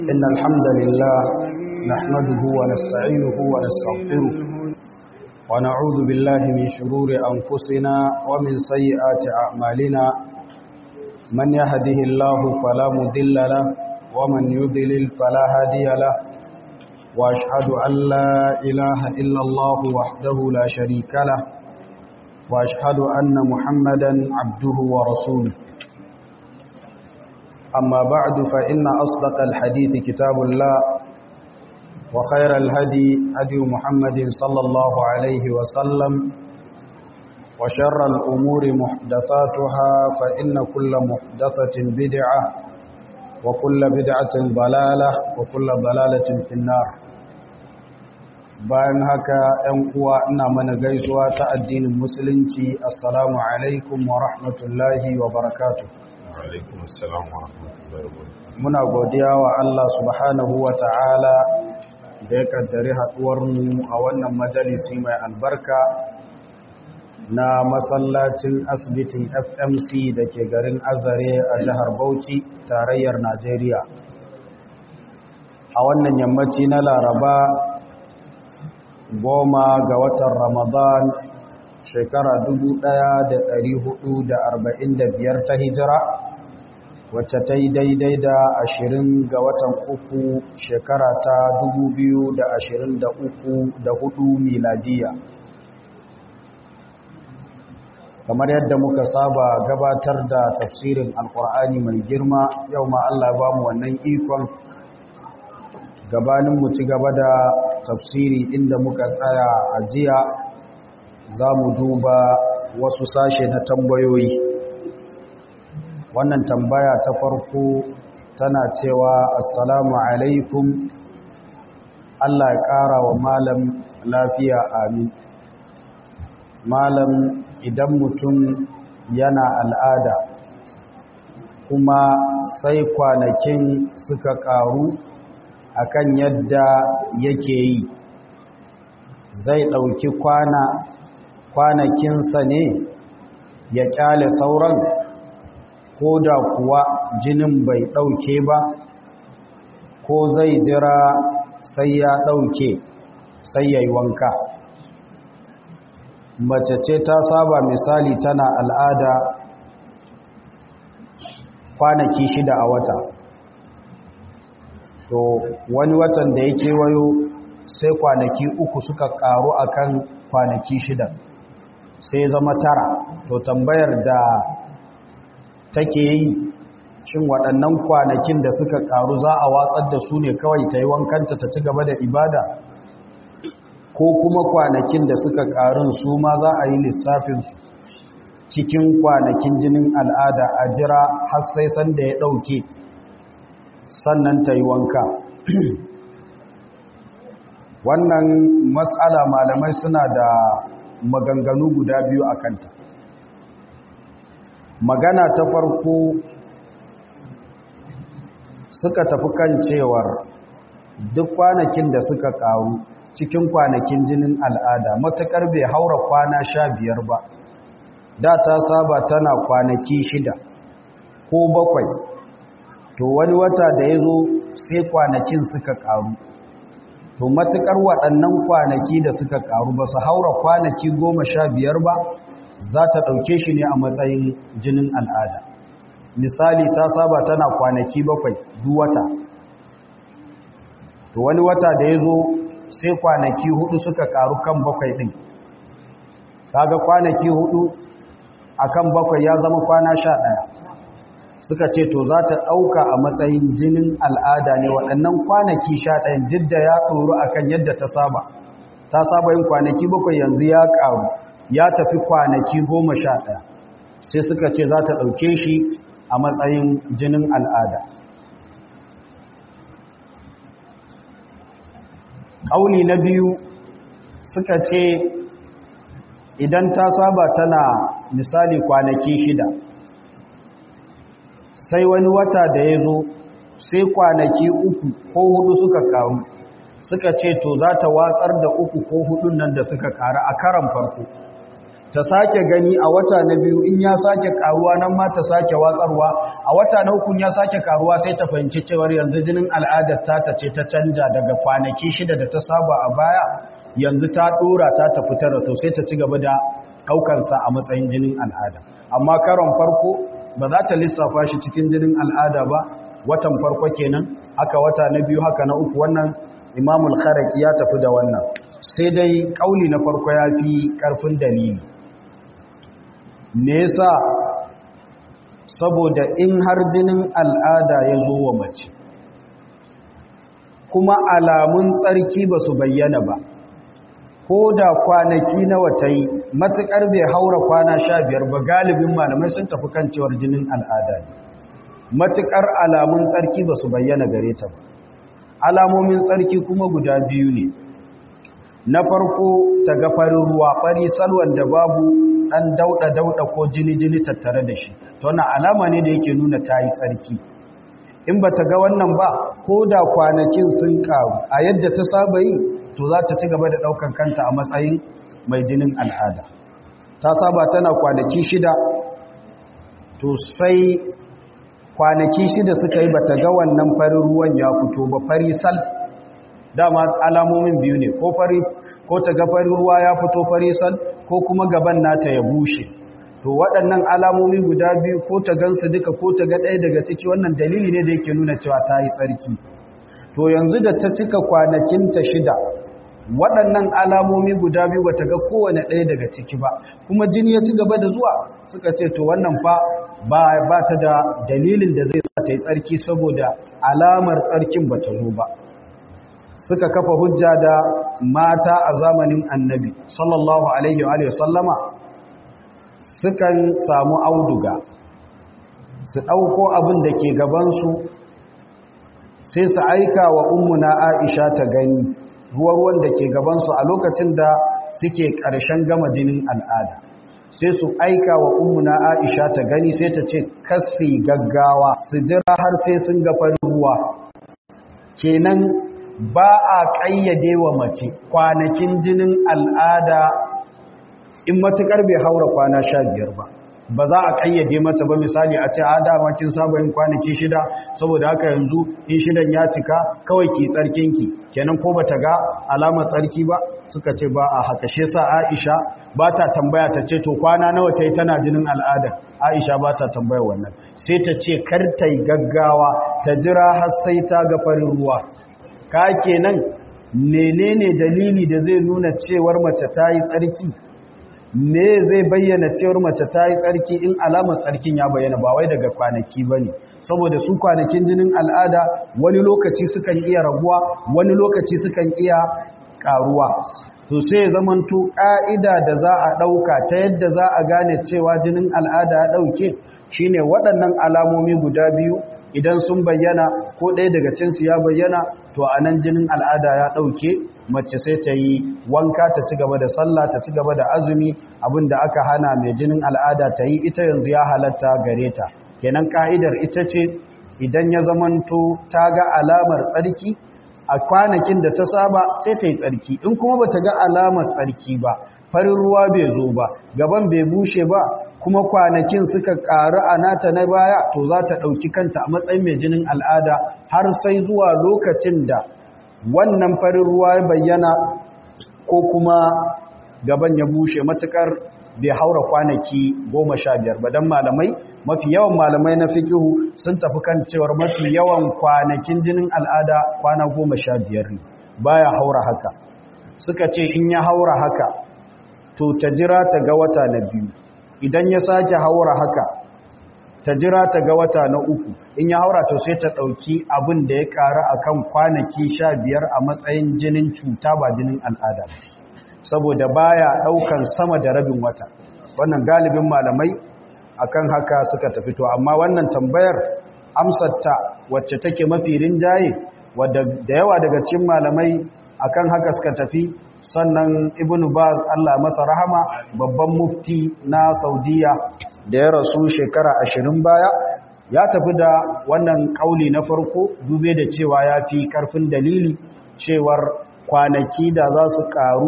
إن الحمد لله نحمده ونستعينه ونستغفره ونعوذ بالله من شرور أنفسنا ومن سيئات أعمالنا من يهده الله فلا مضل له ومن يضلل فلا هادي له وأشهد أن لا إله إلا الله وحده لا شريك له وأشهد أن محمدا عبده ورسوله أما بعد فإن أصدق الحديث كتاب الله وخير الهدي هدي محمد صلى الله عليه وسلم وشر الأمور محدثاتها فإن كل محدثة بدعة وكل بدعة ضلالة وكل ضلالة في النار bayan haka ‘yan uwa ina mana gaisuwa ta addinin musulunci assalamu alaikum wa rahmatullahi wa barakatuh muna godiya wa Allah subhanahu wa ta'ala da ya kaddari haɗuwarmu a wannan majalisi mai albarka na masallacin asibitin fmc da ke garin azare a jihar bauchi tarayyar najeriya a wannan yammaci na laraba goma ga watan ramadan shekara 1445 ta hijira wacce ta yi daidai da ashirin ga watan uku shekara ta dubu biyu da ashirin da uku da hudu miladiya kamar yadda muka saba gabatar da tafsirin alkur'ani mai girma yau ma Allah ba mu wannan ikon gabanin mu ci gaba da tafsiri inda muka tsaya a jiya za mu duba wasu sashe na tambayoyi wannan tambaya ta farko tana cewa assalamu alaikum Allah ya ƙara wa malam lafiya amin malam idan mutum yana al'ada kuma sai kwanakin suka ƙaru akan yadda yake yi zai ɗauki kwana kwanakinsa ne ya ƙyale sauran ko da kuwa jinin bai ɗauke ba ko zai jira sai ya ɗauke sai ya yi wanka mace ce ta saba misali tana al'ada kwanaki shida a wata to wani watan da ya kewayo sai kwanaki uku suka ƙaru akan kwanaki shida sai zama tara to tambayar da take yi shin waɗannan kwanakin da suka ƙaru za a watsar da su ne kawai ta yi wankanta ta ci gaba da ibada ko kuma kwanakin da suka ƙarun su ma za a yi lissafinsu cikin kwanakin jinin al'ada a jira har sai sanda ya ɗauke sannan ta yi wanka wannan matsala malamai suna da maganganu guda biyu a kanta magana ta farko suka tafi kan cewar duk kwanakin da suka karu cikin kwanakin jinin al'ada matukar bai haura kwana sha biyar ba da ta saba tana kwanaki shida ko bakwai to wani wata da ya zo sai kwanakin suka karu to matukar waɗannan kwanaki da suka karu ba su haura kwanaki goma sha biyar ba za ta ɗauke shi ne a matsayin jinin al'ada misali ta saba tana kwanaki bakwai duk wata to wani wata da ya zo sai kwanaki hudu suka karu kan bakwai ɗin kaga kwanaki hudu a kan bakwai ya zama kwana sha ɗaya suka ce to za ta ɗauka a matsayin jinin al'ada ne waɗannan kwanaki sha ɗayan duk da ya ɗoru a kan yadda ta saba ta saba yin kwanaki bakwai yanzu ya ƙaru ya tafi kwanaki goma sha ɗaya sai suka ce za ta ɗauke shi a matsayin jinin al'ada ƙauni na biyu suka ce idan ta saba tana misali kwanaki shida sai wani wata da ya zo sai kwanaki uku ko hudu suka karu suka ce to za ta watsar da uku ko hudun nan da suka karu a karan farko ta sake gani a wata na biyu in ya sake karuwa nan ma ta sake watsarwa a wata na uku ya sake karuwa sai ta fahimci cewar yanzu jinin al'adar ta ta ce ta canja daga kwanaki shida da ta saba a baya yanzu ta dora ta tafi tara to sai ta ci gaba da ɗaukansa a matsayin jinin al'ada amma karon farko ba za ta lissafa shi cikin jinin al'ada ba watan farko kenan haka wata na biyu haka na uku wannan imamul kharaki ya tafi da wannan sai dai kauli na farko ya fi karfin dalili me yasa saboda in har jinin al'ada ya zo wa mace kuma alamun tsarki ba su bayyana ba ko da kwanaki na wata yi matuƙar bai haura kwana sha biyar ba galibin malamai sun tafi kan cewar jinin al'ada ne matuƙar alamun tsarki ba su bayyana gare ta ba alamomin tsarki kuma guda biyu ne na farko ta ga farin ruwa fari salwan da babu ɗan dauɗa-dauɗa ko jini-jini tattare da shi ta wannan alama ne da yake nuna ta yi tsarki in ba ta ga wannan ba ko da kwanakin sun ƙaru a yadda ta saba yi to za ta ci gaba da ɗaukan kanta a matsayin mai jinin al'ada ta saba tana kwanaki shida to sai kwanaki shida suka yi bata ga wannan farin ruwan ya fito ba fari sal dama alamomin biyu ne ko fari ko ta ga farin ruwa ya fito fari sal ko kuma gaban nata ya bushe to waɗannan alamomi guda biyu ko ta gansu duka ko ta ga ɗaya daga ciki wannan dalili ne da yake nuna cewa ta yi tsarki to yanzu da ta cika kwanakinta shida waɗannan alamomi guda biyu ba ta ga kowane ɗaya daga ciki ba kuma jini ya ci gaba da zuwa suka ce to wannan fa ba ta da dalilin da zai sa ta yi tsarki saboda alamar tsarkin ba ta zo ba suka kafa hujja da mata a zamanin annabi sallallahu alaihi wa sallama sukan samu auduga su ɗauko abin da ke gabansu sai su aika wa ummuna aisha ta gani ruwa-ruwan da ke gabansu a lokacin da suke ƙarshen gama jinin al'ada sai su aika wa ummuna aisha ta gani sai ta ce kasi gaggawa su jira har sai sun ga farin ruwa kenan ba a ƙayyade wa mace kwanakin jinin al'ada in matuƙar bai haura kwana sha biyar ba ba za a ƙayyade mata ba misali a ce a dama kin saba yin kwanaki shida saboda haka yanzu in shidan ya cika kawai ki tsarkinki kenan ko bata ga alamar tsarki ba suka ce ba a haka shi sa Aisha ba ta tambaya ta ce to kwana nawa ta yi tana jinin al'ada Aisha ba ta tambaya wannan sai ta ce kar ta yi gaggawa ta jira har sai ta ga farin ruwa ka kenan menene dalili da zai nuna cewar mace ta yi tsarki me zai bayyana cewar mace ta yi tsarki in alamar tsarkin ya bayyana ba wai daga kwanaki ba ne saboda su kwanakin jinin al'ada wani lokaci sukan iya raguwa wani lokaci sukan iya karuwa to sai zamanto ƙa'ida da za a ɗauka ta yadda za a gane cewa jinin al'ada ya ɗauke shine waɗannan alamomi guda biyu idan sun bayyana ko ɗaya daga cinsu ya bayyana to a nan jinin al'ada ya ɗauke mace sai ta yi wanka ta ci gaba da sallah ta ci gaba da azumi abinda aka hana mai jinin al'ada ta yi ita yanzu ya halatta gare ta kenan ka'idar ita ce idan ya zamanto ta ga alamar tsarki a kwanakin da ta saba sai ta yi tsarki in kuma ba ta ga alamar tsarki ba farin ruwa bai zo ba gaban bai bushe ba kuma kwanakin suka ƙaru a nata na baya to za ta ɗauki kanta a matsayin mai jinin al'ada har sai zuwa lokacin da wannan farin ruwa ya bayyana ko kuma gaban ya bushe matukar bai haura kwanaki goma sha biyar ba don malamai mafi yawan malamai na fikihu sun tafi kan cewar mafi yawan kwanakin jinin al'ada kwana goma sha biyar ne baya haura haka suka ce in ya haura haka to ta jira ta ga wata na biyu idan ya sake haura haka ta jira ta ga wata na uku in ya haura to sai ta ɗauki abin da ya ƙara a kan kwanaki sha biyar a matsayin jinin cuta ba jinin al'ada saboda baya ɗaukan sama da rabin wata wannan galibin malamai akan haka suka tafi to amma wannan tambayar amsarta wacce take mafi rinjaye wadda da yawa daga cikin malamai akan haka suka tafi sannan ibn baz Allah masa rahama babban mufti na saudiya da ya rasu shekara ashirin baya ya tafi da wannan kauli na farko dube da cewa ya fi karfin dalili cewar kwanaki da za su karu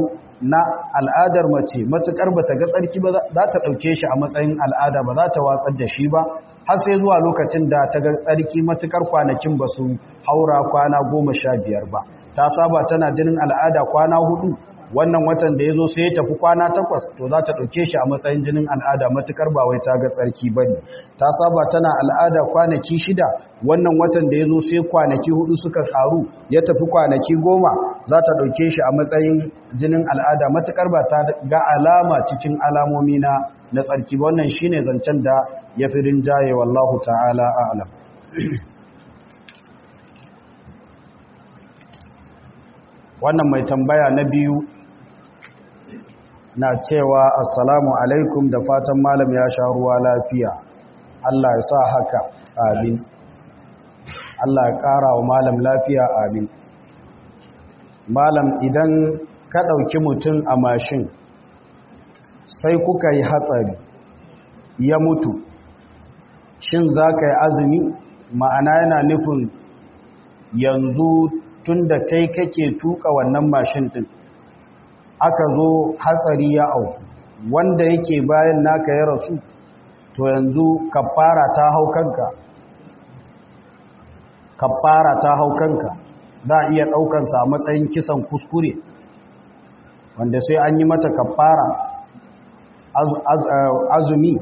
na al'adar mace matukar ba ta ga tsarki ba za ta ɗauke shi a matsayin al'ada ba za ta watsar da shi ba har sai zuwa lokacin da ta ga tsarki matukar kwanakin ba su haura kwana goma sha biyar ba ta saba tana jinin al'ada kwana hudu wannan watan da ya zo sai ya tafi kwana takwas to za ta ɗauke shi a matsayin jinin al'ada matukar ba wai ta ga tsarki ba ne ta saba tana al'ada kwanaki shida wannan watan da ya zo sai kwanaki hudu suka karu ya tafi kwanaki goma za ta ɗauke shi a matsayin jinin al'ada matukar ba ta ga alama cikin alamomi na na tsarki ba wannan shine zancen da ya fi rinjaye wallahu ta'ala a'lam wannan mai tambaya na biyu na cewa assalamu alaikum da fatan malam ya sha ruwa lafiya Allah ya sa haka amin Allah ya ƙara wa malam lafiya amin malam idan ka ɗauki mutum a mashin sai kuka yi hatsari ya mutu shin za ka yi azumi ma'ana yana nufin yanzu tun da kai kake tuka wannan mashin ɗin aka zo hatsari ya au wanda yake bayan naka ya rasu to yanzu kafara ta hau kanka kafara ta hau kanka za a iya ɗaukansa a matsayin kisan kuskure wanda sai an yi mata kafara azumi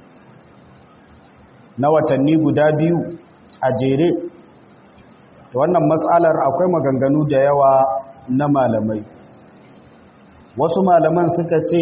na watanni guda biyu a jere wannan matsalar akwai maganganu da yawa na malamai wasu malaman suka ce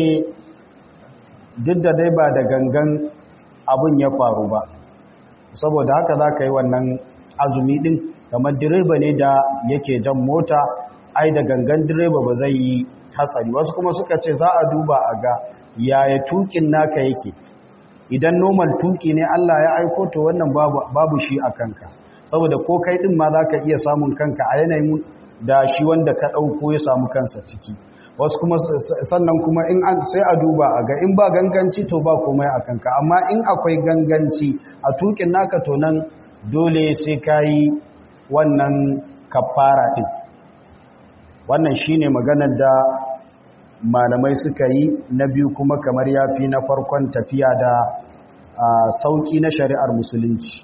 duk da dai ba da gangan abin ya faru ba saboda haka za ka yi wannan azumi din kamar direba ne da yake jan mota ai da gangan direba ba zai yi hatsari wasu kuma suka ce za a duba a ga yaya tukin naka yake idan normal tuki ne Allah ya aiko to wannan babu shi a kanka saboda ko kai din ma za ka iya samun kanka a yanayin da shi wanda ka ɗauko ya samu kansa ciki wasu kuma sannan kuma in an sai a duba a ga in ba ganganci to ba komai a kanka amma in akwai ganganci a tukin naka to nan dole sai ka yi wannan kafara ɗin wannan shine maganar da malamai suka yi na biyu kuma kamar yafi na farkon tafiya da sauki na shari'ar musulunci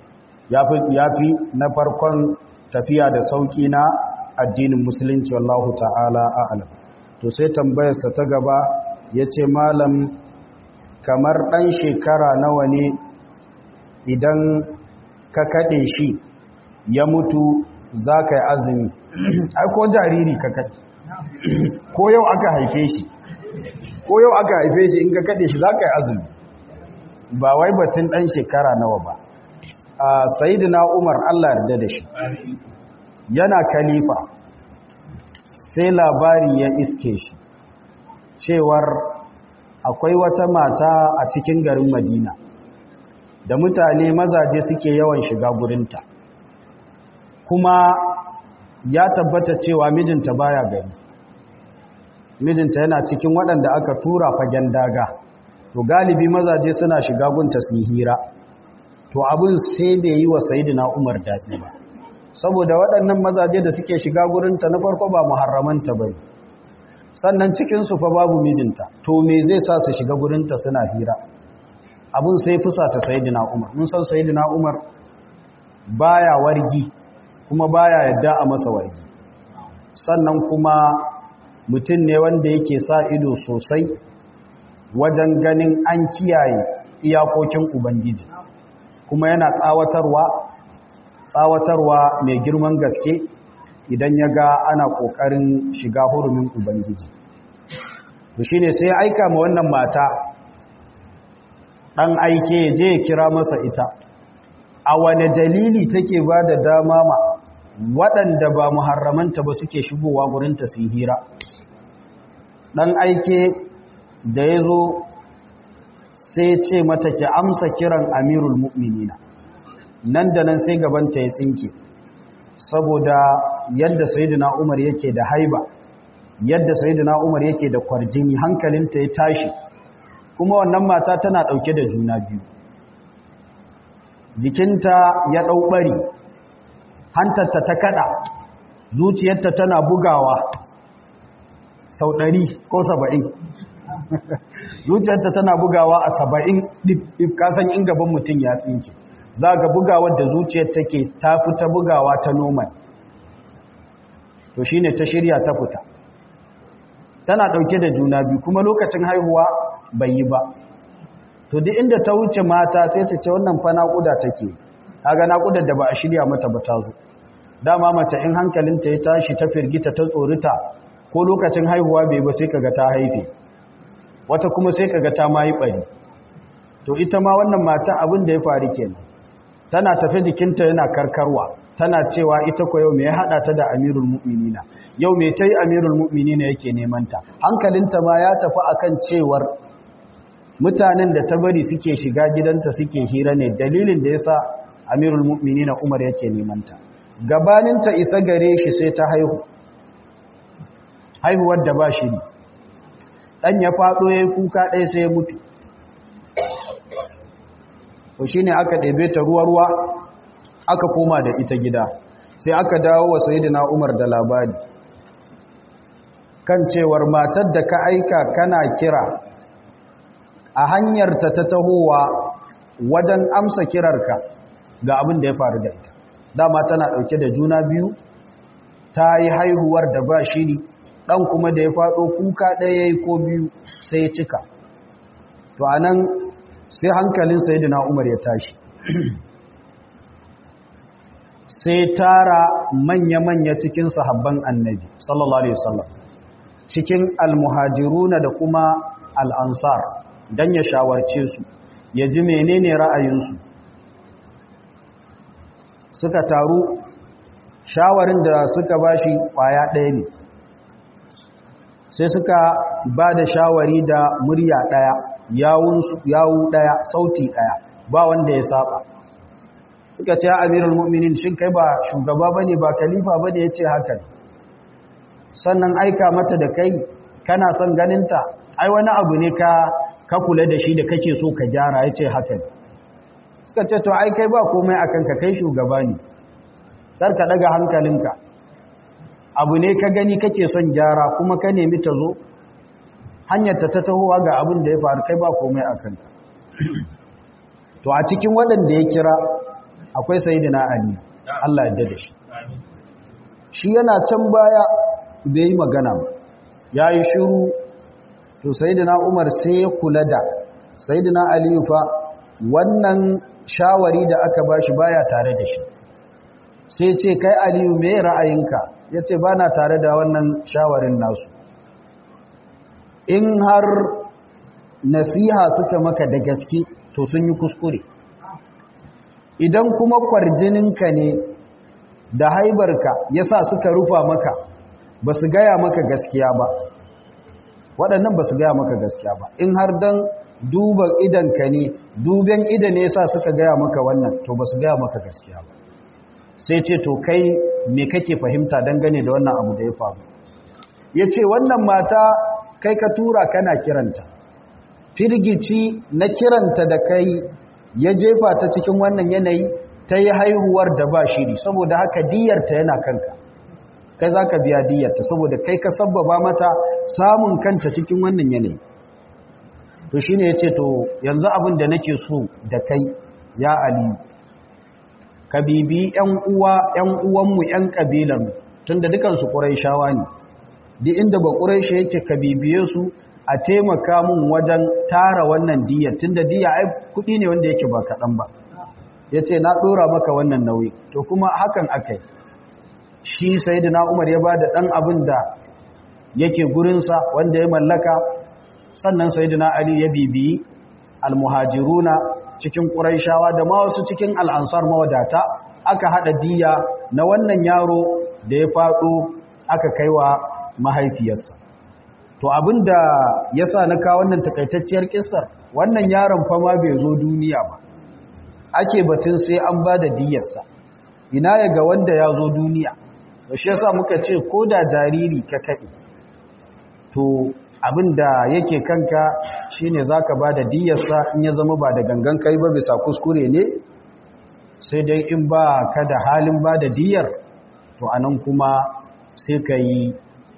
yafi na farkon tafiya da sauki na addinin musulunci wallahu ta'ala a'lam to sai tambayarsa ta gaba ya ce malam kamar ɗan shekara nawa ne idan ka kaɗe shi ya mutu za ka yi azumi ai ko jariri ka kaɗe ko yau aka haife shi ko yau aka haife shi in ka kaɗe shi za ka yi azumi ba wai batun ɗan shekara nawa ba a sayidina umar allah yarda da shi yana kalifa sai labari ya iske shi cewar akwai wata mata a cikin garin madina da mutane mazaje suke yawan shiga gurinta kuma ya tabbata cewa mijinta baya gari mijinta yana cikin waɗanda aka tura fagen daga to galibi mazaje suna shiga gunta su hira to abin sai bai yi wa sayidina umar daɗi ba saboda waɗannan mazaje da suke shiga gurinta na farko ba muharramanta ba sannan cikinsu fa babu mijinta to me zai sa su shiga gurinta suna hira abin sai fusa ta sayidina umar mun san sayidina umar baya wargi kuma baya yadda a masa wargi sannan kuma mutum ne wanda yake sa ido sosai wajen ganin an kiyaye iyakokin ubangiji kuma yana tsawatarwa tsawatarwa mai girman gaske idan ya ga ana ƙoƙarin shiga hurumin ubangiji shi ne sai ya aika ma wannan mata ɗan aike ya je ya kira masa ita a wane dalili take ba da dama ma waɗanda ba muharramanta ba suke shigowa gurinta su hira ɗan aike da ya zo sai ce mata ki amsa kiran amirul mu'minina nan da nan sai gabanta ya tsinke saboda yadda sayyidina Umar yake da haiba yadda sayyidina Umar yake da kwarjini hankalinta ya tashi kuma wannan mata tana dauke da juna biyu jikinta ya dau bari hantarta ta kada zuciyarta tana bugawa sau ɗari ko saba'in zuciyarta tana bugawa a saba'in ɗif kasan in gaban mutum ya tsinke za ga bugawar da zuciyar take ta fita bugawa ta noman to shi ne ta shirya ta fita tana ɗauke da juna biyu kuma lokacin haihuwa bai yi ba to duk inda ta wuce mata sai su ce wannan fa naƙuda take kaga naƙudar da ba a shirya mata ba ta zo dama mace in hankalinta ya tashi ta firgita ta tsorita ko lokacin haihuwa bai ba sai kaga ta haife wata kuma sai kaga ta ma yi bari to ita ma wannan mata abin da ya faru kenan tana tafe jikinta yana karkarwa tana cewa ita ko yau me ya hada ta da amirul mu'minina yau me tayi amirul mu'minina yake neman ta hankalinta ma ya tafi akan cewar mutanen da ta bari suke shiga gidanta suke hira ne dalilin da yasa amirul mu'minina Umar yake neman ta gabanin ta isa gare shi sai ta haihu haihuwar da ba shi ne dan ya fado yayin kuka ɗaya sai ya mutu to shine aka ɗebe ta ruwa-ruwa aka koma da ita gida sai aka dawo wa sayyidina Umar da labari kan cewar matar da ka aika kana kira a hanyarta ta tahowa wajen amsa kirarka ga abin da ya faru da ita dama tana ɗauke da juna biyu ta yi haihuwar da ba shiri ɗan kuma da ya faɗo kuka ɗaya ko biyu sai ya cika to a nan sai hankalin sayidina umar ya tashi sai tara manya-manya cikin sahabban annabi sallallahu alaihi wasallam cikin almuhajiruna da kuma al'ansar don ya shawarce su ya ji menene ra'ayinsu suka taru shawarin da suka bashi kwaya ɗaya ne sai suka ba da shawari da murya ɗaya yawu ɗaya sauti ɗaya ba wanda ya saba suka ce amirul mu'minin shin kai ba shugaba bane ba khalifa bane yace haka sannan aika mata da kai kana son ganinta ai wani abu ne ka ka kula da shi da kake so ka gyara yace haka suka ce to ai kai ba komai akan ka kai shugaba ne kar ka daga hankalinka abu ne ka gani kake son gyara kuma ka nemi ta zo hanyar ta tahowa ga abin da ya faru kai ba komai akan ka to a cikin waɗanda ya kira akwai sayidina ali Allah ya da shi shi yana can baya bai yi magana ba ya yi shiru to sayidina umar sai ya kula da sayidina ali fa wannan shawari da aka bashi baya tare da shi sai ce kai aliyu me ra'ayinka ya ce ba na tare da wannan shawarin nasu in har nasiha suka maka da gaske to sun yi kuskure idan kuma kwarjininka ne da haibarka ya sa suka rufa maka ba su gaya maka gaskiya ba waɗannan ba su gaya maka gaskiya ba in har don duba idanka ne duben ida ne sa suka gaya maka wannan to ba su gaya maka gaskiya ba sai ce to kai me kake fahimta dangane da wannan abu da ya faru ya ce wannan mata kai ka tura kana kiranta firgici na kiranta da kai ya jefa ta cikin wannan yanayi ta yi haihuwar da ba shiri saboda haka diyarta yana kanka kai za ka biya diyarta saboda kai ka sabbaba mata samun kanta cikin wannan yanayi to shi ne ya ce to yanzu abin da nake so da kai ya aliyu ka bibi ‘yan uwa ‘yan uwanmu ‘yan ƙabilanmu tun da dukansu ƙurai shawa ne duk inda ba ƙurai shi yake ka bibiye su a taimaka mun wajen tara wannan diya tunda diya ai kudi ne wanda yake ba kaɗan ba ya ce na ɗora maka wannan nauyi to kuma hakan akai shi sai da umar ya ba da ɗan abin da yake gurinsa wanda ya mallaka sannan sai da ali ya bibiyi almuhajiruna cikin ƙuraishawa da ma wasu cikin al'ansar mawadata aka haɗa diya na wannan yaro da ya faɗo aka kaiwa mahaifiyarsa to abin da ya sa na kawo wannan takaitacciyar kisar wannan yaron fama bai zo duniya ba ake batun sai an ba da diyarsa ina ya ga wanda ya zo duniya da shi yasa muka ce ko da jariri ka kaɗe to abin da yake kanka shine za ka ba da diyarsa in ya zama ba da gangan kai ba bisa kuskure ne sai dai in ba ka da halin ba da diyar to anan kuma sai ka yi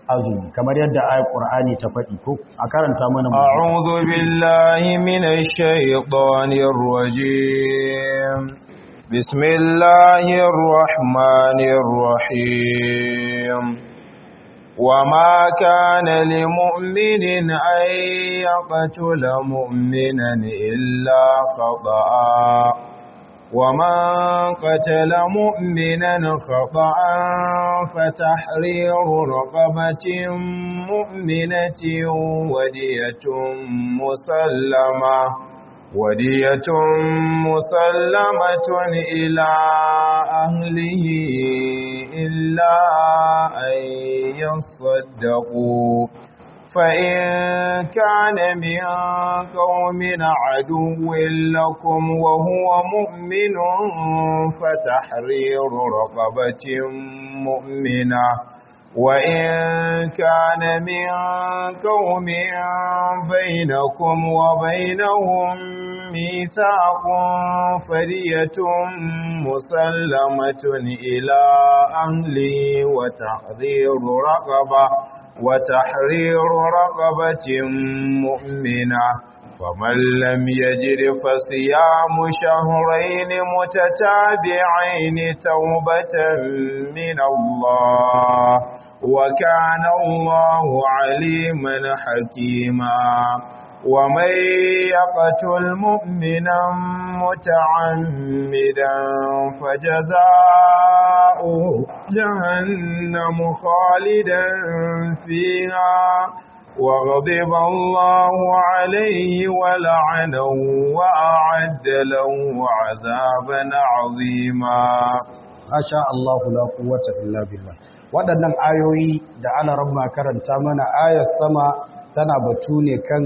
azumi kamar yadda ayat qur'ani ta faɗi ko a karanta mana mu a'udhu billahi minash shaitanir rajim bismillahir rahmanir rahim وما كان لمؤمن أن يقتل مؤمنا إلا خطأ ومن قتل مؤمنا خطأ فتحرير رقبة مؤمنة ودية مسلمة ودية مسلمة إلى أهله إلا أن يصدقوا فإن كان من قوم عدو لكم وهو مؤمن فتحرير رقبة مؤمنة وإن كان من قوم بينكم وبينهم ميثاق فرية مسلمة إلى أهله وتحذير رقبة وتحرير رقبة مؤمنة فمن لم يجر فصيام شهرين متتابعين توبة من الله وكان الله عليما حكيما ومن يقتل مؤمنا متعمدا فجزاؤه جهنم خالدا فيها وغضب الله عليه ولعنه وأعد له عذابا عظيما ما شاء الله لا قوة إلا بالله waɗannan ayoyi da ana rabma karanta mana ayar sama tana batu ne kan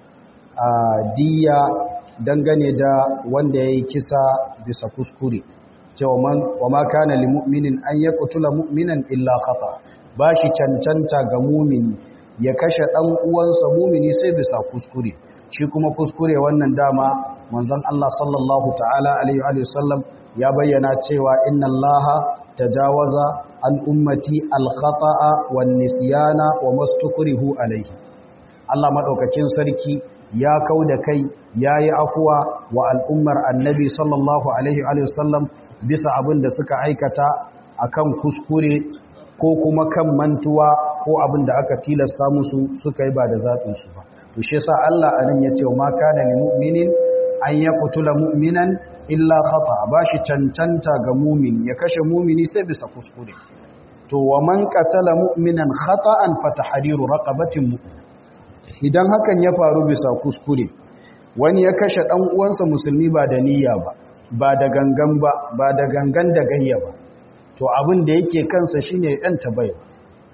diya dangane da wanda ya yi kisa bisa kuskure cewa wa ma kana li mu'minin an ya kutula mu'minan illa kafa ba shi cancanta ga mumini ya kashe ɗan uwansa mumini sai bisa kuskure shi kuma kuskure wannan dama manzon Allah sallallahu ta'ala alaihi wa sallam ya bayyana cewa inna Allah tajawaza an ummati al-khata'a wan nisyana wa mastukrihu alaihi Allah madaukakin sarki ya kauda kai yayi afuwa wa al'ummar annabi sallallahu alaihi wa sallam bisa abin da suka aikata akan kuskure ko kuma kan mantuwa ko abin da aka tilasta musu suka yi ba da zaɓinsu ba to shi yasa Allah anan ya ce ma kana lil mu'minin an yaqtula mu'minan illa khata ba shi cancanta ga mu'min ya kashe mu'mini sai bisa kuskure to wa man qatala mu'minan khata'an fa tahriru raqabatin mu'min idan hakan ya faru bisa kuskure wani ya kashe dan uwansa musulmi ba da niyya ba ba da gangan ba ba da gangan da gayya ba to abin da yake kansa shine yanta baiwa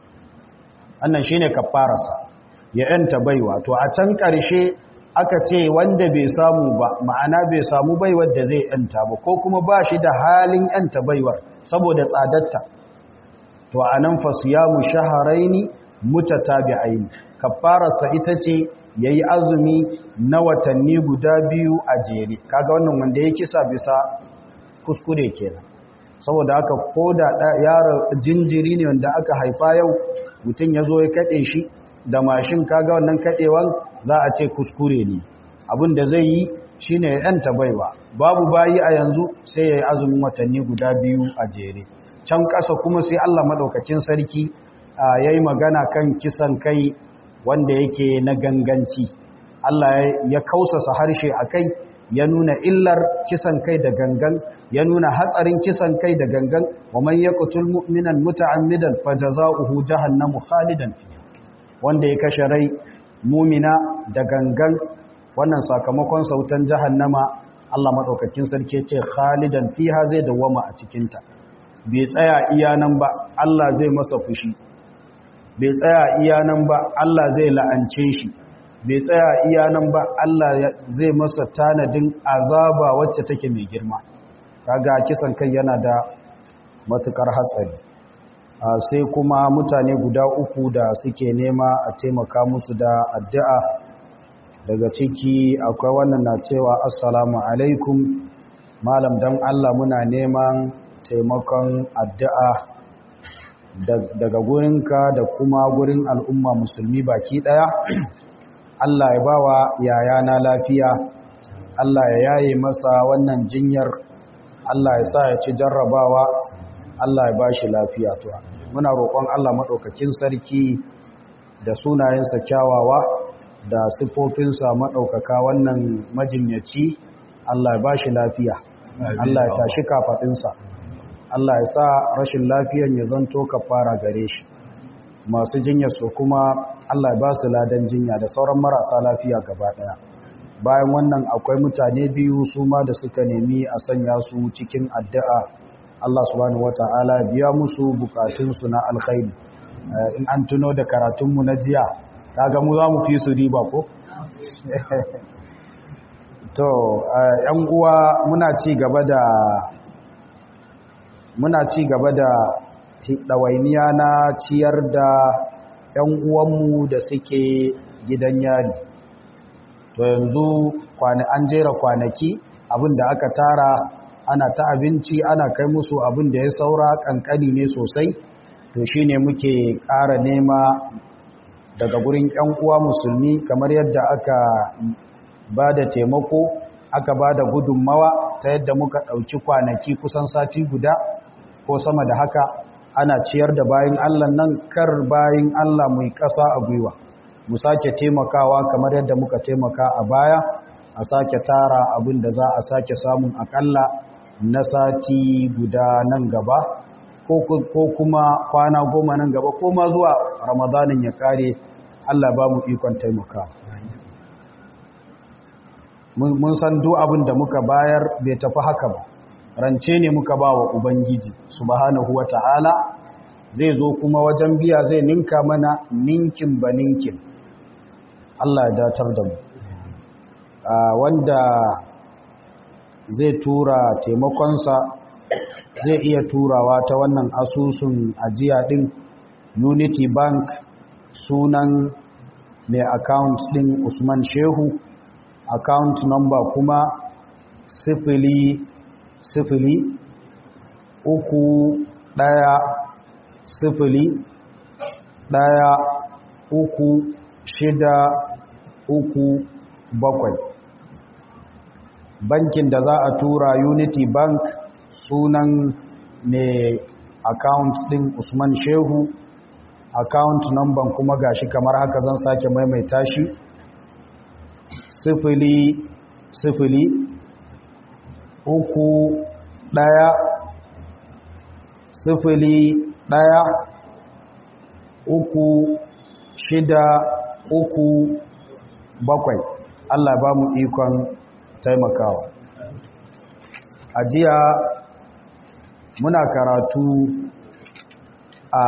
annan shine kafararsa ya yanta baiwa to a can ƙarshe aka ce wanda bai samu ba ma'ana bai samu baiwar da zai yanta ba ko kuma ba shi da halin yanta baiwar saboda tsadarta to anan fasiyamu shahraini mutatabi'ain kafararsa ita ce yayi azumi na watanni guda biyu a jere kaga wannan wanda ya kisa bisa kuskure kenan saboda haka ko da yaro jinjiri ne wanda aka haifa yau mutum ya zo ya kaɗe shi da mashin kaga wannan kaɗewan za a ce kuskure ne abin da zai yi shi ne ya ‘yanta baiwa babu bayi a yanzu sai ya yi azumin watanni guda biyu a jere can ƙasa kuma sai allah maɗaukacin sarki ya yi magana kan kisan kai wanda yake na ganganci allah ya kausasa harshe a kai ya nuna illar kisan kai da gangan ya nuna hatsarin kisan kai da gangan wa man yaqtul mu'minan muta'ammidan fajaza'uhu jahannamu khalidan fiha wanda ya kashe rai mu'mina da gangan wannan sakamakon sautan jahannama Allah madaukakin sarki ce khalidan fiha zai dawama a cikin ta bai tsaya iya nan ba Allah zai masa fushi bai tsaya iya nan ba Allah zai la'ance shi bai tsaya iya nan ba Allah zai masa tanadin azaba wacce take mai girma kaga kisan kai yana da matukar hatsari sai kuma mutane guda uku da suke nema a taimaka musu da addu'a daga ciki akwai wannan na cewa assalamu alaikum malam dan Allah muna neman taimakon addu'a daga gurinka da kuma gurin al'umma musulmi baki ɗaya Allah ya bawa yayana lafiya Allah ya yaye masa wannan jinyar Allah ya sa ya ci jarrabawa Allah ya ba shi lafiya to muna roƙon Allah maɗaukakin sarki da sunayensa kyawawa da siffofinsa maɗaukaka wannan majinyaci Allah ya ba shi lafiya Allah ya tashi kafaɗinsa Allah ya sa rashin lafiyan ya zanto kafara gare shi masu jinyar su kuma Allah ya ba su ladan jinya da sauran marasa lafiya gaba ɗaya bayan wannan akwai mutane biyu su ma da suka nemi a sanya su cikin addu'a Allah subhanahu wata'ala biya musu bukatunsu na alkhairi in an tuno da karatunmu na jiya kaga mu za mu fi su riba ko to yan uwa muna ci gaba da muna ci gaba da ɗawainiya na ciyar da yan uwanmu da suke gidan yari to yanzu an jera kwanaki abinda aka tara ana ta abinci ana kai musu abin da ya saura kankani ne sosai to shine muke ƙara nema daga gurin ƴan uwa musulmi kamar yadda aka ba da taimako aka ba da gudunmawa ta yadda muka ɗauki kwanaki kusan sati guda ko sama da haka ana ciyar da bayin Allah nan kar bayin Allah mai ƙasa a gwiwa mu sake taimakawa kamar yadda muka taimaka a baya a sake tara abin da za a sake samun akalla na sati guda nan gaba ko kuma kwana goma nan gaba ko ma zuwa ramadanin ya kare Allah ba mu ikon taimaka mun san duk abin da muka bayar bai tafi haka ba rance ne muka ba wa ubangiji subhanahu ta'ala zai zo kuma wajen biya zai ninka mana ninkin ba ninkin Allah ya datar da mu wanda zai tura taimakonsa zai iya turawa ta wannan asusun ajiya din unity bank sunan mai account din usman shehu account number kuma sifili sifili uku ɗaya sifili ɗaya uku shida uku bakwai bankin da za a tura unity bank sunan mai account din usman shehu account number kuma gashi kamar haka zan sake maimaita shi sifili sifili uku ɗaya sifili ɗaya uku shida uku bakwai Allah ba mu ikon taimakawa a jiya muna karatu a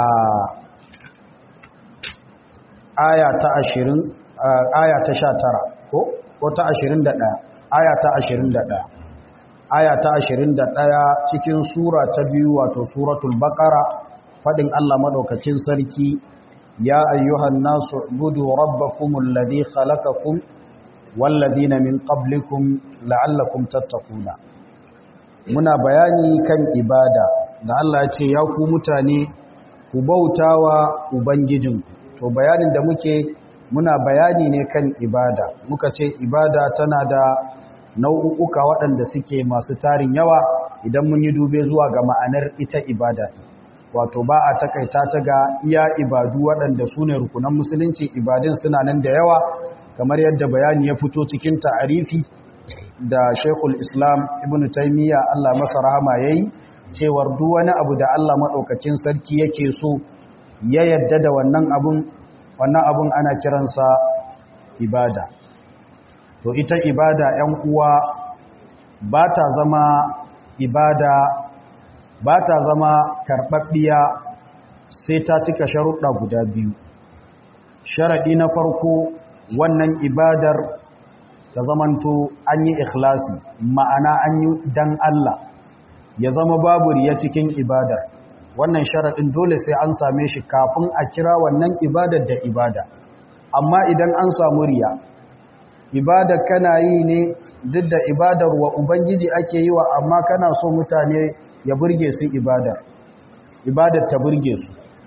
aya ta ashirin aya ta sha tara ko ko ta ashirin da ɗaya aya ta ashirin da ɗaya aya ta ashirin da ɗaya cikin sura ta biyu wato suratul baƙara faɗin Allah maɗaukacin sarki ya ayyuhan nasu gudu rabbakumul ladhi khalaqakum والذين من قبلكم لعلكم تتقون muna bayani kan ibada da Allah ya ce ya ku mutane ku bautawa ubangijinku to bayanin da muke muna bayani ne kan ibada muka ce ibada tana da nau'uka waɗanda suke masu tarin yawa idan mun yi dube zuwa ga ma'anar ita ibada wato ba a takaita ta ga iya ibadu waɗanda su ne rukunan musulunci ibadun suna nan da yawa kamar yadda bayani ya fito cikin ta'arifi da Sheikhul Islam Ibn Taymiyyah Allah masa rahama yayi cewar duk wani abu da Allah madaukakin sarki yake so ya yadda da wannan abun wannan abun ana kiransa ibada to ita ibada 'yan uwa ba ta zama ibada ba ta zama karɓaɓɓiya sai ta cika sharuɗa guda biyu sharaɗi na farko wannan ibadar ta zamanto an yi ikhlasi ma'ana an yi dan Allah ya zama babu riya cikin ibadar wannan sharaɗin dole sai an same shi kafin a kira wannan ibadar da ibada amma idan an samu riya ibadar kana yi ne duk da ibadar wa ubangiji ake yi wa amma kana so mutane ya burge su ibadar ibadar ta burge su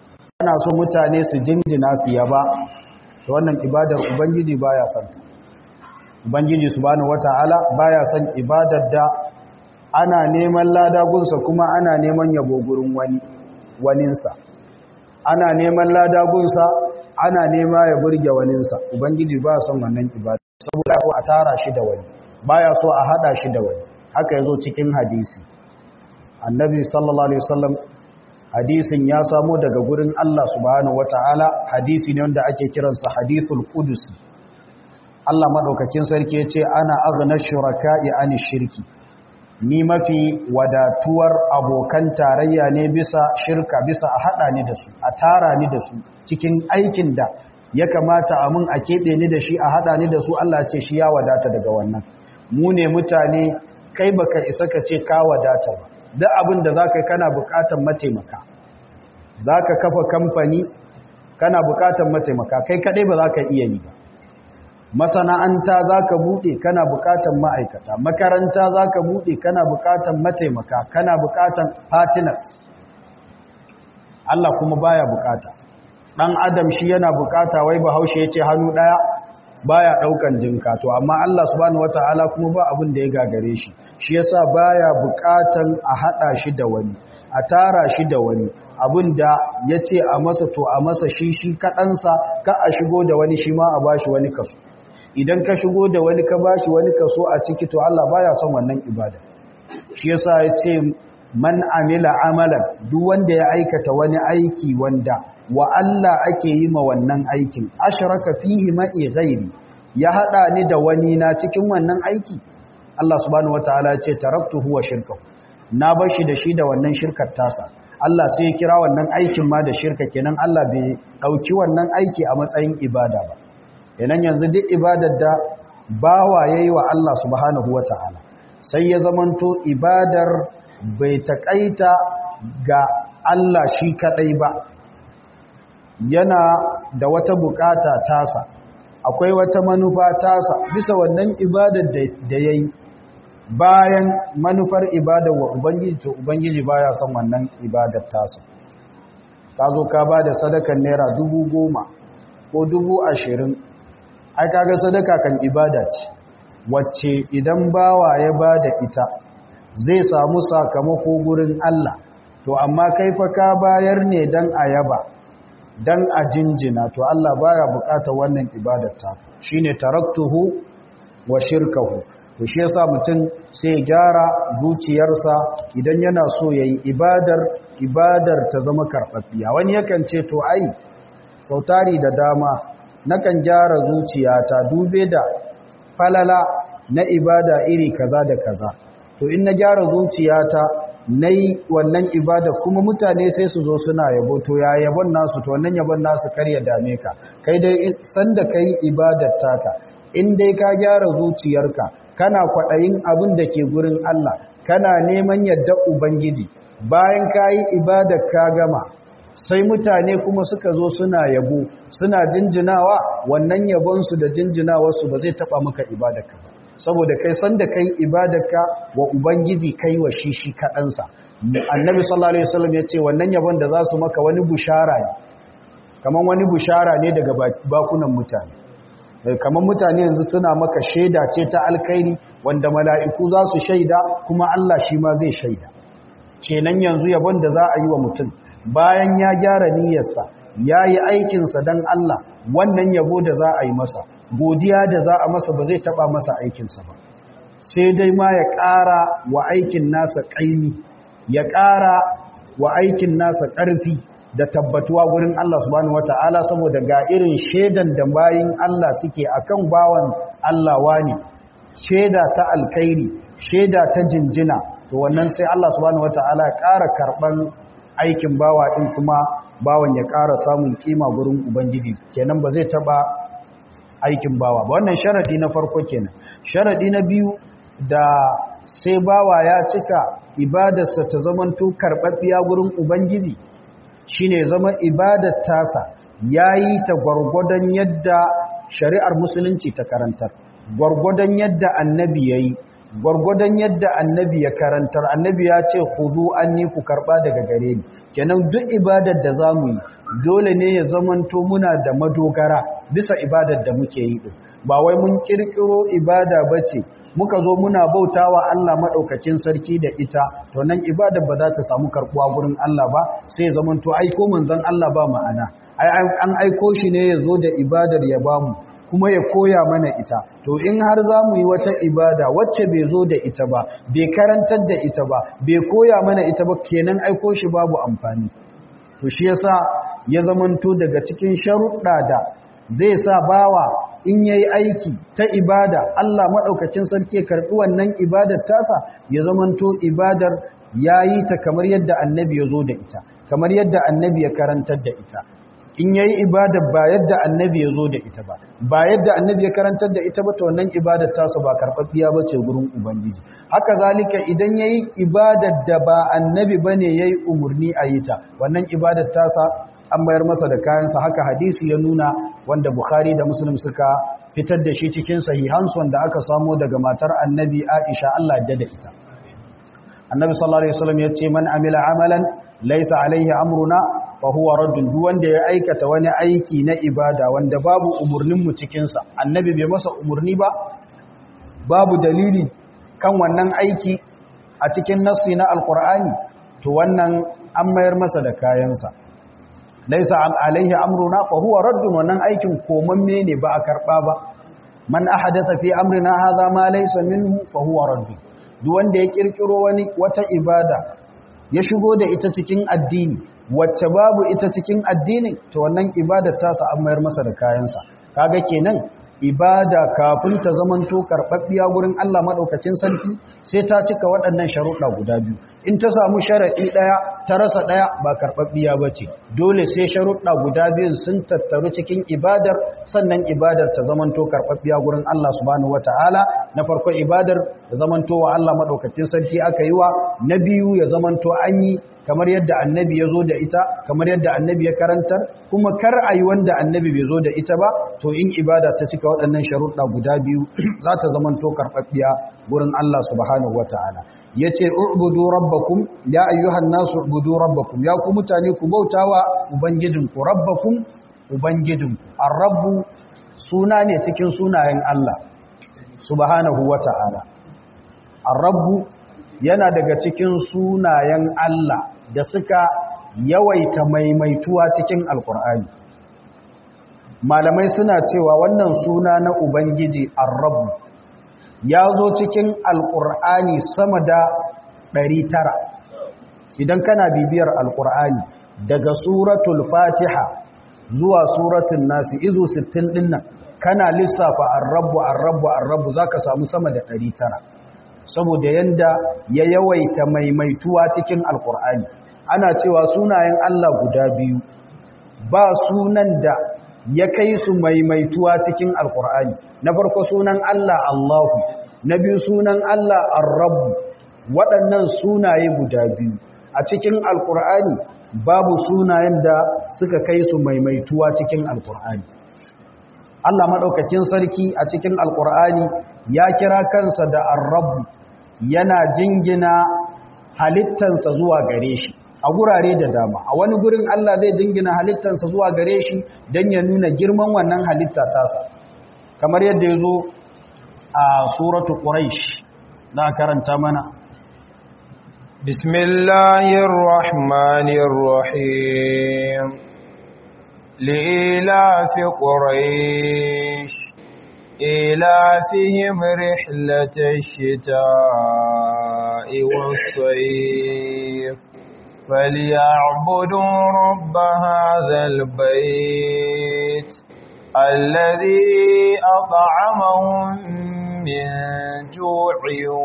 ana so mutane su jinjina su yaba to wannan ibadar ubangiji baya son ta ubangiji subhanahu wataala baya son ibadar da ana neman lada gunsa kuma ana neman yabo gurin wani waninsa ana neman lada gunsa ana nema ya burge waninsa ubangiji ba son wannan ibada saboda ko a tara shi da wani baya so a hada shi da wani haka yazo cikin hadisi annabi sallallahu alaihi wasallam hadisin ya samo daga gurin Allah subhanahu wataala hadisi ne wanda ake kiransa hadithul qudusi Allah madaukakin sarki yace ana aghna shuraka'i ani shirki ni mafi wadatuwar abokan tarayya ne bisa shirka bisa a hada ni da su a tara ni da su cikin aikin da ya kamata a mun a keɓe ni da shi a hada ni da su Allah ce shi ya wadata daga wannan mu ne mutane kai baka isa ka ce ka wadata ba duk abin da za ka yi kana bukatar mataimaka za ka kafa kamfani kana bukatar mataimaka kai kadai ba za ka iya yi ba masana'anta za ka buɗe kana bukatar ma'aikata makaranta za ka buɗe kana bukatar mataimaka kana bukatar partners Allah kuma baya bukata ɗan adam shi yana bukata wai bahaushe ya ce hannu ɗaya baya ɗaukan jinka to amma Allah subhanahu wata'ala kuma ba abin da ya gagare shi shi yasa baya bukatan a haɗa shi da wani a tara shi da wani abin da ya ce a masa to a masa shi shi kaɗansa ka a shigo da wani shi ma a bashi wani kaso idan ka shigo da wani ka bashi wani kaso a ciki to Allah baya son wannan ibada shi yasa ya ce man amila amalan duk wanda ya aikata wani aiki wanda wa Allah ake yi ma wannan aikin ashraka fihi ma'i ghairi ya hada ni da wani na cikin wannan aiki Allah subhanahu wataala ya ce taraktuhu wa shirkahu na bar shi da shi da wannan shirkar tasa Allah sai ya kira wannan aikin ma da shirka kenan Allah bai dauki wannan aiki a matsayin ibada ba kenan yanzu duk ibadar da bawa yayi wa Allah subhanahu wataala sai ya zamanto ibadar bai taƙaita ga Allah shi kaɗai ba yana da wata bukata tasa akwai wata manufa tasa bisa wannan ibadar da ya yi bayan manufar ibadar wa Ubangiji to Ubangiji baya son wannan ibadar tasa ka zo ka ba da sadakan naira dubu goma ko dubu ashirin ai kaga sadaka kan ibada ce wacce idan bawa ya ba da ita zai samu sakamako gurin Allah to amma kai fa ka bayar ne dan ayaba dan a jinjina to Allah baya bukatar wannan ibadar ta shine taraktuhu wa shirkahu to shi yasa mutum sai gyara zuciyarsa idan yana so yayi ibadar ibadar ta zama karfafiya wani yakan ce to ai sautari da dama nakan gyara zuciyata dube da falala na ibada iri kaza da kaza to in na gyara zuciyata na yi wannan ibada kuma mutane sai su zo suna yabo to ya yabon nasu to wannan yabon nasu kar ya dame ka kai dai sanda ka yi ibadar taka in dai ka gyara zuciyarka kana kwaɗayin abin da ke gurin Allah kana neman yadda ubangiji bayan ka yi ibadar ka gama sai mutane kuma suka zo suna yabo suna jinjinawa wannan yabonsu da jinjinawarsu ba zai taɓa maka ibadarka ba saboda kai san da kai ibadarka wa ubangiji kai wa shi shi kaɗansa annabi sallallahu alaihi wasallam ya ce wannan yabon da za su maka wani bushara ne kamar wani bushara ne daga bakunan mutane kamar mutane yanzu suna maka shaida ce ta alkhairi wanda mala'iku za su shaida kuma Allah shi ma zai shaida kenan yanzu yabon da za a yi wa mutum bayan ya gyara niyyarsa ya yi aikinsa don Allah wannan yabo da za a yi masa godiya da za a masa ba zai taba masa aikinsa ba sai dai ma ya ƙara wa aikin nasa ƙaimi ya ƙara wa aikin nasa ƙarfi da tabbatuwa gurin Allah subhanahu wata'ala saboda ga irin shaidan da bayin Allah suke akan bawan Allah wani shaida ta alkhairi shaida ta jinjina to wannan sai Allah subhanahu wata'ala ya ƙara karɓan aikin bawa ɗin kuma bawan ya ƙara samun kima gurin ubangiji kenan ba zai taɓa aikin bawa ba wannan sharadi na farko kenan sharadi na biyu da sai bawa ya cika ibadarsa ta zamanto karɓaɓɓiya gurin ubangiji shine zama ibadar tasa yayi ta gwargwadon yadda shari'ar musulunci ta karantar gwargwadon yadda annabi yayi gwargwadon yadda annabi ya karantar annabi ya ce khudhu anni ku karba daga gare ni kenan duk ibadar da zamu yi dole ne ya zamanto muna da madogara bisa ibadar da muke yi din ba wai mun kirkiro ibada bace muka zo muna bautawa Allah madaukakin sarki da ita to nan ibadar ba za ta samu karbuwa gurin Allah ba sai ya zamanto aiko manzon Allah ba ma'ana an aiko shi ne ya zo da ibadar ya bamu kuma ya koya mana ita to in har za mu yi wata ibada wacce bai zo da ita ba bai karantar da ita ba bai koya mana ita ba kenan aiko shi babu amfani to shi yasa ya zamanto daga cikin sharuɗa da zai sa bawa in yayi aiki ta ibada Allah madaukakin sarki ya karbi wannan ibadar tasa ya zamanto ibadar yayi ta kamar yadda annabi ya zo da ita kamar yadda annabi ya karantar da ita in yayi ibada ba yadda annabi ya zo da ita ba ba yadda annabi ya karantar da ita ba to wannan ibadar tasu ba karɓaɓɓiya ba ce gurin ubangiji haka zalika idan yayi ibadar da ba annabi bane yayi umurni a yi ta wannan ibadar tasa an bayar masa da kayansa haka hadisi ya nuna wanda bukhari da muslim suka fitar da shi cikin sahihansu wanda aka samo daga matar annabi aisha Allah ya da ita annabi sallallahu alaihi wasallam ya ce man amila amalan laysa alaihi amruna fahuwa raddun duk wanda ya aikata wani aiki na ibada wanda babu umurninmu cikinsa annabi bai masa umurni ba babu dalili kan wannan aiki a cikin nassi na alkur'ani to wannan an mayar masa da kayansa laisa alaihi amruna fahuwa raddun wannan aikin komamme ne ba a karba ba man ahadatha fi amrina hadha ma laysa minhu fahuwa raddun duk wanda ya kirkiro wani wata ibada ya shigo da ita cikin addini wacce babu ita cikin addinin to wannan ibadar tasa an mayar masa da kayansa kaga kenan ibada kafin ta zamanto karɓaɓɓiya gurin Allah maɗaukacin sarki sai ta cika waɗannan sharuɗa guda biyu in ta samu sharaɗi ɗaya ta rasa ɗaya ba karɓaɓɓiya ba ce dole sai sharuɗa guda biyun sun tattaru cikin ibadar sannan ibadar ta zamanto karɓaɓɓiya gurin Allah subhanahu wata'ala na farko ibadar ta zamanto wa Allah maɗaukacin sarki aka yi wa na biyu ya zamanto an yi kamar yadda annabi ya zo da ita kamar yadda annabi ya karantar kuma kar a yi wanda annabi bai zo da ita ba to in ibada ta cika waɗannan sharuɗa guda biyu za ta zama to karɓaɓɓiya gurin Allah subhanahu wa ta'ala ya ce ubudu rabbakum ya ayyuhan nasu ubudu rabbakum ya ku mutane ku bautawa ubangijinku rabbakum ubangijinku ar-rabbu suna ne cikin sunayen Allah subhanahu wa ta'ala ar-rabbu yana daga cikin sunayen Allah da suka yawaita maimaituwa cikin alkur'ani malamai suna cewa wannan suna na ubangiji arrabu ya zo cikin alkur'ani sama da 900 idan kana bibiyar alkur'ani daga suratul fatiha zuwa suratul nasi izu 60 dinnan kana lissafa arrabu arrabu arrabu zaka samu sama da 900 saboda yanda ya yawaita maimaituwa cikin alkur'ani ana cewa sunayen Allah guda biyu ba sunan da ya kai su maimaituwa cikin alkur'ani na farko sunan Allah Allahu na biyu sunan Allah Ar-Rabb waɗannan sunaye guda biyu a cikin alkur'ani babu sunayen da suka kai su maimaituwa cikin alkur'ani Allah maɗaukakin sarki a cikin alkur'ani ya kira kansa da Ar-Rabb yana jingina halittansa zuwa gare shi a gurare da dama a wani gurin Allah zai jingina halittansa zuwa gare shi don ya nuna girman wannan halitta tasa kamar yadda ya zo a suratu quraish na karanta mana bismillahir rahmanir rahim lilafi quraish إلافهم رحلة الشتاء والصيف فليعبدوا رب هذا البيت الذي أطعمهم من جوع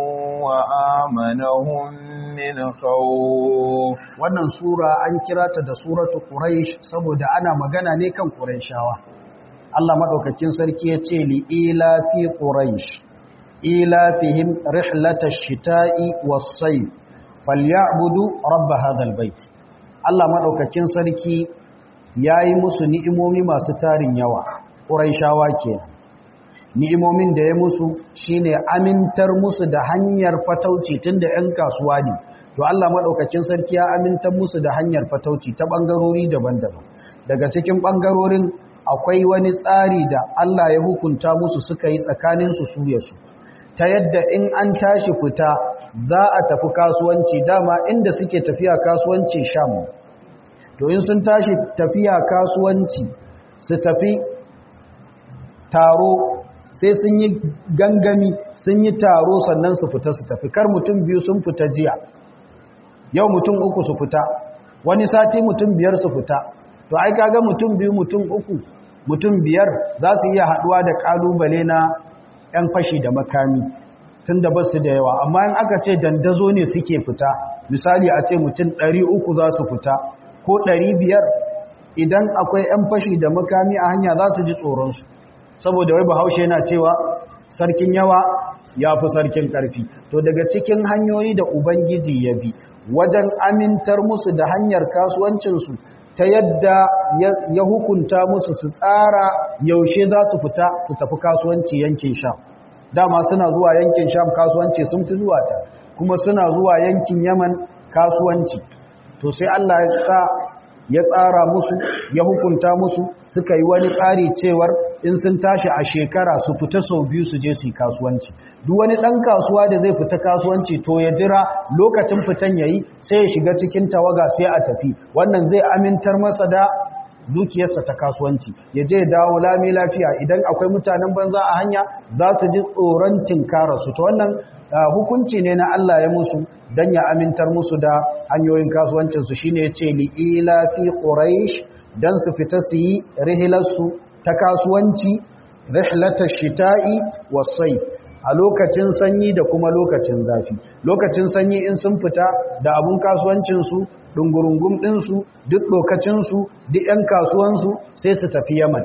وآمنهم من خوف wannan sura an kira ta da suratu quraish saboda ana magana ne kan quraishawa Allah madaukakin sarki ya ce li ila fi quraish ila fihim rihlatash shita'i was-sayf falyabudu rabb hadha bait Allah madaukakin sarki yayi musu ni'imomi masu tarin yawa quraishawa kenan ni'imomin da ya musu shine amintar musu da hanyar fatauci tunda 'yan kasuwa ne to Allah madaukakin sarki ya amintar musu da hanyar fatauci ta bangarori daban-daban daga cikin bangarorin akwai wani tsari da Allah ya hukunta musu suka yi tsakanin su su ya su ta yadda in an tashi fita za a tafi kasuwanci dama inda suke tafiya kasuwanci sham to in sun tashi tafiya kasuwanci su tafi taro sai sun yi gangami sun yi taro sannan su fita su tafi kar mutum biyu sun fita jiya yau mutum uku su fita wani sati mutum biyar su fita to ai kaga mutum biyu mutum uku mutum biyar za su iya haduwa da kalubale na 'yan fashi da makami tun da basu da yawa amma in aka ce dandazo ne suke fita misali a ce mutum 300 za su fita ko 500 idan akwai 'yan fashi da makami a hanya za su ji tsoronsu saboda wai bahaushe yana cewa sarkin yawa ya fi sarkin ƙarfi to daga cikin hanyoyi da ubangiji ya bi wajen amintar musu da hanyar kasuwancinsu ta yadda ya hukunta musu su tsara yaushe za su fita su tafi kasuwanci yankin sham dama suna zuwa yankin sham kasuwanci sun fi zuwa ta kuma suna zuwa yankin yaman kasuwanci to sai allah ya sa ya tsara musu ya hukunta musu suka yi wani tsari cewar in sun tashi a shekara su fita sau biyu su je su yi kasuwanci duk wani ɗan kasuwa da zai fita kasuwanci to ya jira lokacin fitan ya yi sai ya shiga cikin tawaga sai a tafi wannan zai amintar masa da dukiyarsa ta kasuwanci ya je dawo lami lafiya idan akwai mutanen banza a hanya za su ji tsoron tinkararsu to wannan hukunci ne na Allah ya musu don ya amintar musu da hanyoyin kasuwancinsu shi ne ya ce li'ila fi ƙuraish don su fita su yi rihilarsu ta kasuwanci rihlatar shita'i wasai a lokacin sanyi da kuma lokacin zafi lokacin sanyi in sun fita da abun kasuwancinsu ɗungurungun ɗinsu duk lokacinsu duk 'yan kasuwansu sai su tafi yaman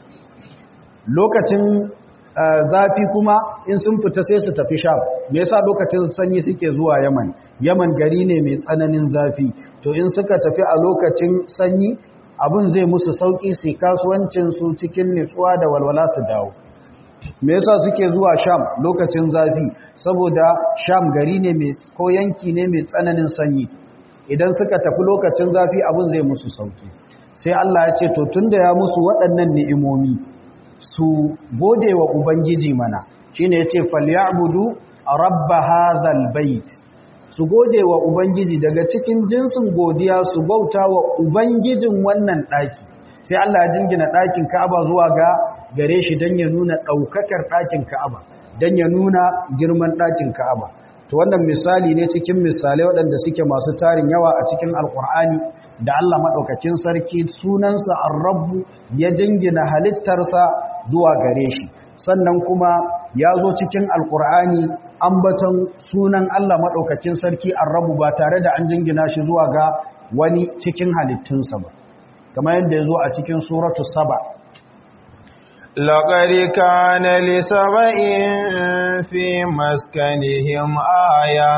lokacin zafi kuma in sun fita sai su tafi sham me yasa lokacin sanyi suke zuwa yaman yaman gari ne mai tsananin zafi to in suka tafi a lokacin sanyi abin zai musu sauki su kasuwancin su cikin nutsuwa da walwala su dawo me yasa suke zuwa sham lokacin zafi saboda sham gari ne mai ko yanki ne mai tsananin sanyi idan suka tafi lokacin zafi abin zai musu sauki sai Allah ya ce to tunda ya musu waɗannan ni'imomi su gode wa Ubangiji mana shi ne ya ce falyabudu a rabba hazal bait su gode wa Ubangiji daga cikin jinsin godiya su bauta wa Ubangijin wannan ɗaki sai Allah ya jingina ɗakin Ka'aba zuwa ga gare shi don ya nuna ɗaukakar ɗakin Ka'aba don ya nuna girman ɗakin Ka'aba to wannan misali ne cikin misalai waɗanda suke masu tarin yawa a cikin alkur'ani da Allah maɗaukakin sarki sunansa arrabu ya jingina halittarsa zuwa gare shi sannan kuma ya zo cikin alkur'ani ambaton sunan Allah maɗaukakin sarki arrabu ba tare da an jingina shi zuwa ga wani cikin halittunsa ba kamar yadda ya zo a cikin suratu saba لقد كان لسبإ في مسكنهم آية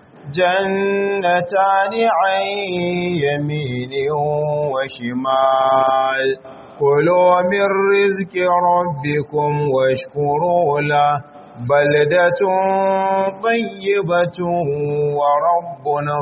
جنتان عن يمين وشمال كلوا من رزق ربكم واشكروا له بلدة طيبة ورب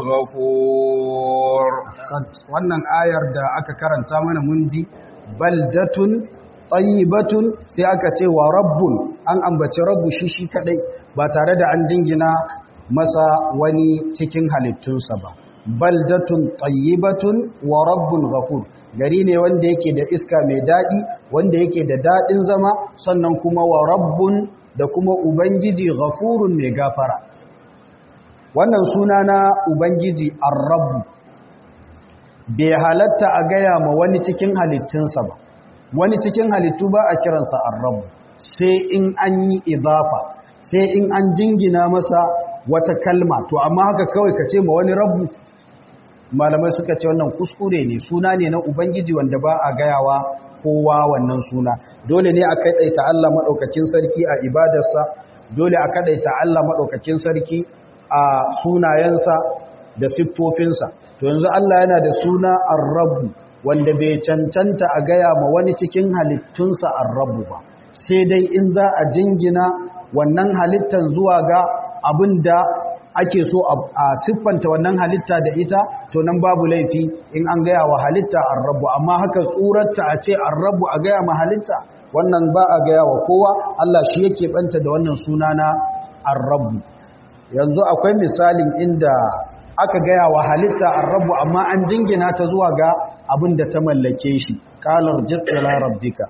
غفور wannan ayar da aka karanta mana mun ji baldatun tayyibatun sai aka ce wa rabbun an ambaci rabbu shi shi kadai ba tare da an jingina masa wani cikin halittunsa ba baldatun tayyibatun wa rabbun ghafur gari ne wanda yake da iska mai dadi wanda yake da dadin zama sannan kuma wa rabbun da kuma ubangiji ghafurun mai gafara wannan suna na ubangiji ar-rabb bai halatta a gaya ma wani cikin halittunsa ba wani cikin halittu ba a kiransa ar-rabb sai in an yi idafa sai in an jingina masa wata kalma to amma haka kawai ka ce ma wani rabu malamai suka ce wannan kuskure ne suna ne na ubangiji wanda ba a gayawa kowa wannan suna dole ne a kadaita Allah madaukakin sarki a ibadarsa dole a kadaita Allah madaukakin sarki a sunayensa da siffofinsa to yanzu Allah yana da suna ar-rabb wanda bai cancanta a gaya ma wani cikin halittunsa ar-rabb ba sai dai in za a jingina wannan halittan zuwa ga abin da ake so a siffanta wannan halitta da ita to nan babu laifi in an gaya wa halitta arrabu amma haka tsurarta a ce arrabu a gaya ma halitta wannan ba a gaya wa kowa Allah shi yake banta da wannan suna na arrabu yanzu akwai misalin inda aka gaya wa halitta arrabu amma an jingina ta zuwa ga abin da ta mallake shi qalar jalla rabbika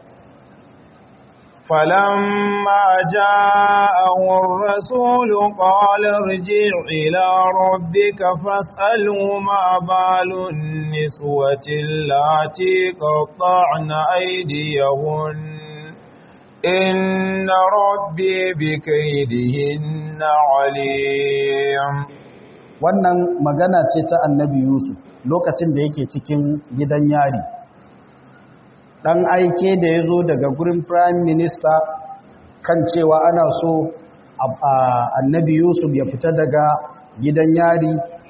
فلما جاءه الرسول قال ارجع إلى ربك فاسأله ما بال النسوة اللاتي قطعن أيديهن إن ربي بكيدهن عليم wannan magana ce ta annabi Yusuf lokacin da yake cikin gidan yari dan aike da ya zo daga gurin prime minister kan cewa ana so annabi yusuf ya fita daga gidan yari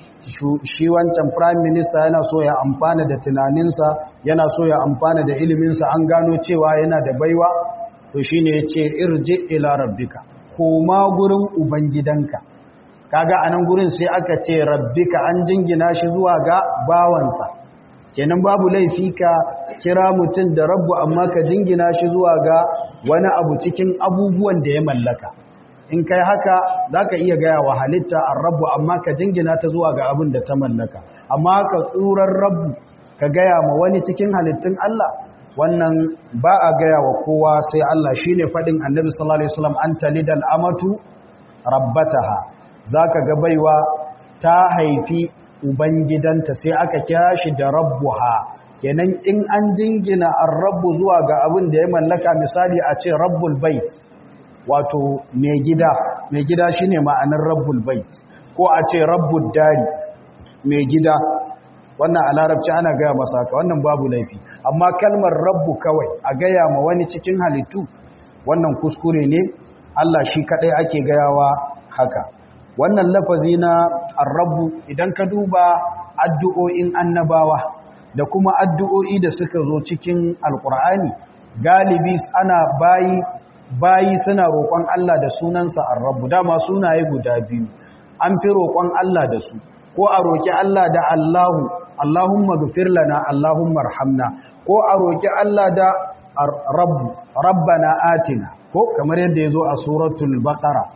shi wancan prime minister yana so ya amfana da tunaninsa yana so ya amfana da iliminsa an gano cewa yana da baiwa to shine ya ce irji ila rabbika koma gurin ubangidanka kaga anan gurin sai aka ce rabbika an jingina shi zuwa ga bawansa kenan babu laifi ka kira mutum da rabbu amma ka jingina shi zuwa ga wani abu cikin abubuwan da ya mallaka in kai haka za ka iya gaya wa halitta an rabbu amma ka jingina ta zuwa ga abin da ta mallaka amma ka tsurar rabbu ka gaya ma wani cikin halittun Allah wannan ba a gaya wa kowa sai Allah shi ne faɗin annabi sallallahu alaihi wasallam an talidal amatu rabbataha za ka ga baiwa ta haifi ubangidanta sai aka kira shi da rabbuha kenan in an jingina ar-rabbu zuwa ga abin da ya mallaka misali a ce rabbul bait wato mai gida mai gida shine ma'anar rabbul bait ko a ce rabbud dari mai gida wannan a larabci ana gaya masa haka wannan babu laifi amma kalmar rabbu kawai a gaya ma wani cikin halittu wannan kuskure ne Allah shi kadai ake gayawa haka wannan lafazi na arrabu idan ka duba addu'o'in annabawa da kuma addu'o'i da suka zo cikin alkur'ani galibi ana bayi bayi suna roƙon Allah da sunansa arrabu dama sunaye guda biyu an fi roƙon Allah da su ko a roƙi Allah da Allahu Allahumma gafir lana Allahumma arhamna ko a roƙi Allah da rabbu rabbana atina ko kamar yadda ya zo a suratul baqara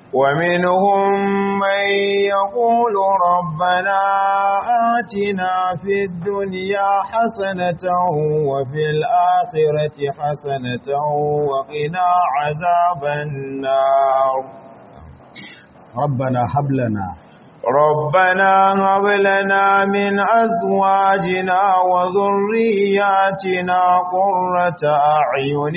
ومنهم من يقول ربنا آتنا في الدنيا حسنة وفي الآخرة حسنة وقنا عذاب النار ربنا هب لنا ربنا هب لنا من أزواجنا وذرياتنا قرة أعين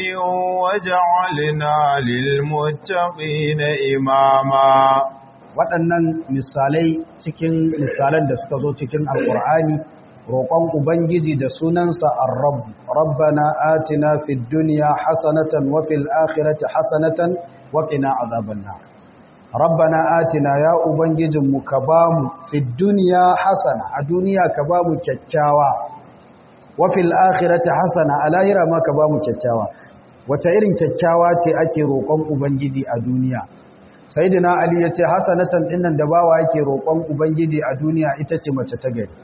وجعلنا للمتقين إماما waɗannan misalai cikin misalan da suka zo cikin alƙur'ani roƙon ubangiji da sunansa ar-rabb rabbana atina fid dunya hasanatan wa fil akhirati hasanatan wa qina azaban nar rabbana atina ya ubangijinmu ka bamu fid dunya hasana a duniya ka bamu kyakkyawa wa fil akhirati hasana a lahira ma ka bamu kyakkyawa wace irin kyakkyawa ce ake roƙon ubangiji a duniya sayyidina ali yace hasanatan dinnan da bawa yake roƙon ubangiji a duniya ita ce mace ta gari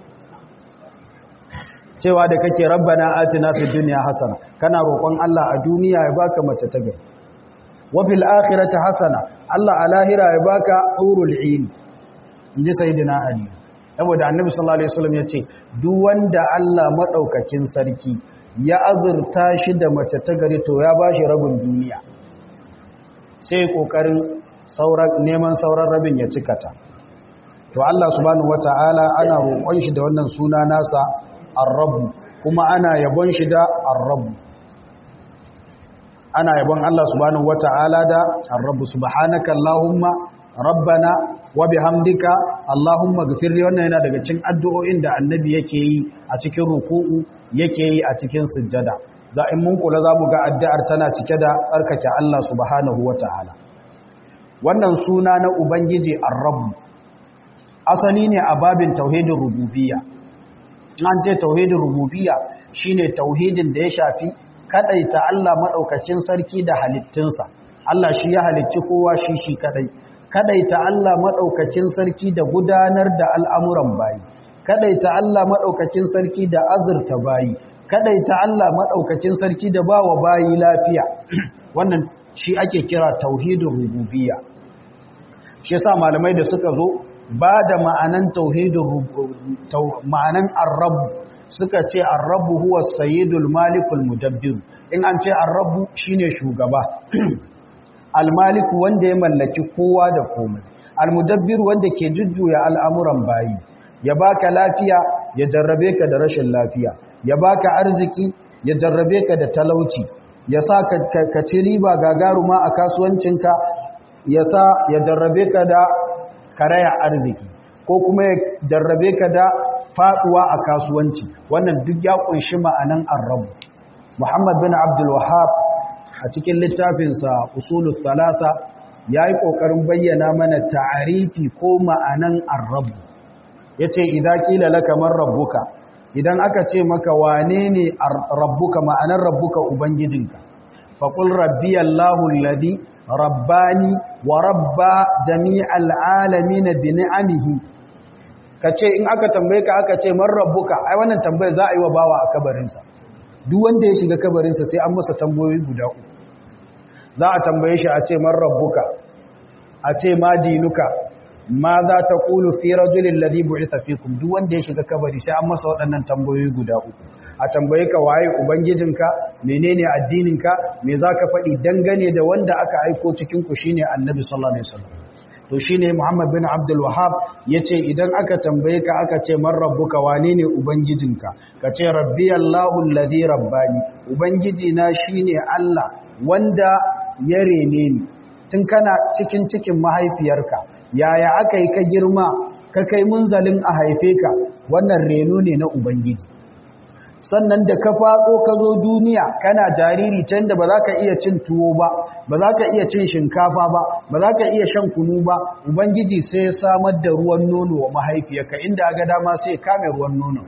cewa da kake rabbana atina fid dunya hasana kana roƙon Allah a duniya ya baka mace ta gari wa fil akhirati hasana Allah a lahira ya baka hurul ain inji sayyidina ali saboda annabi sallallahu alaihi wasallam yace duk wanda Allah madaukakin sarki ya azurta shi da mace ta gari to ya bashi rabin duniya sai kokarin sauran neman sauran rabin ya cika ta to Allah subhanahu wataala ana roƙon shi da wannan suna nasa ar-rabb kuma ana yabon shi da ar-rabb ana yabon Allah subhanahu wata'ala da ar-rabb subhanaka allahumma rabbana wa bihamdika allahumma ghfir li wannan yana daga cikin addu'o'in da annabi yake yi a cikin ruku'u yake yi a cikin sujjada za in mun kula zamu ga addu'ar tana cike da tsarkake Allah subhanahu wata'ala wannan suna na ubangiji ar-rabb asali ne a babin tauhidin rububiyya an ce tauhidin rububiyya shine tauhidin da ya shafi kadaita Allah madaukakin sarki da halittunsa Allah shi ya halicci kowa shi shi kadai kadaita Allah madaukakin sarki da gudanar da al'amuran bayi kadaita Allah madaukakin sarki da azurta bayi kadaita Allah madaukakin sarki da bawa bayi lafiya wannan shi ake kira tauhidin rububiyya shi yasa malamai da suka zo ba da ma'anan tauhidin ma'anan ar-rabb suka ce ar-rabb huwa sayyidul malikul mudabbir in an ce ar-rabb shine shugaba al-malik wanda ya mallaki kowa da komai al-mudabbir wanda ke jujjuya al'amuran bayi ya baka lafiya ya jarrabe ka da rashin lafiya ya baka arziki ya jarrabe ka da talauci ya sa ka ci riba gagaruma a kasuwancinka ya sa ya jarrabe ka da karaya arziki ko kuma ya jarrabe ka da faduwa a kasuwanci wannan duk ya kunshi ma'anan arrabu muhammad bin abdul wahab a cikin littafinsa usulul thalatha ya yi ƙoƙarin bayyana mana ta'arifi ko ma'anan arrabu ya ce idan kila laka man rabbuka idan aka ce maka wane ne rabbuka ma'anar rabbuka ubangijinka faƙul rabbi allahu alladhi rabbani wa rabba jami'al alamin bi ni'amihi kace in aka tambaye ka aka ce man rabbuka ai wannan tambayar za a yi wa bawa a kabarinsa duk wanda ya shiga kabarinsa sai an masa tambayoyi guda uku za a tambaye shi a ce man rabbuka a ce ma dinuka ma za ta kulu fi rajulin ladhi bu'itha fikum duk wanda ya shiga kabari sai an masa waɗannan tambayoyi guda uku a tambaye ka waye ubangijinka menene addininka me zaka faɗi dangane da wanda aka aiko cikin ku shine annabi sallallahu alaihi wasallam to shine Muhammad bin Abdul Wahhab yace idan aka tambaye ka aka ce man rabbuka wane ne ubangijinka ka ce rabbi Allahu alladhi rabbani ubangiji na shine Allah wanda ya rene ni tun kana cikin cikin mahaifiyarka yaya aka yi ka girma ka kai munzalin a haife ka wannan reno ne na ubangiji sannan da ka faɗo ka zo duniya kana jariri ta yadda ba za ka iya cin tuwo ba ba za ka iya cin shinkafa ba ba za ka iya shan kunu ba ubangiji sai ya samar da ruwan nono wa mahaifiyarka inda ga dama sai kame ruwan nono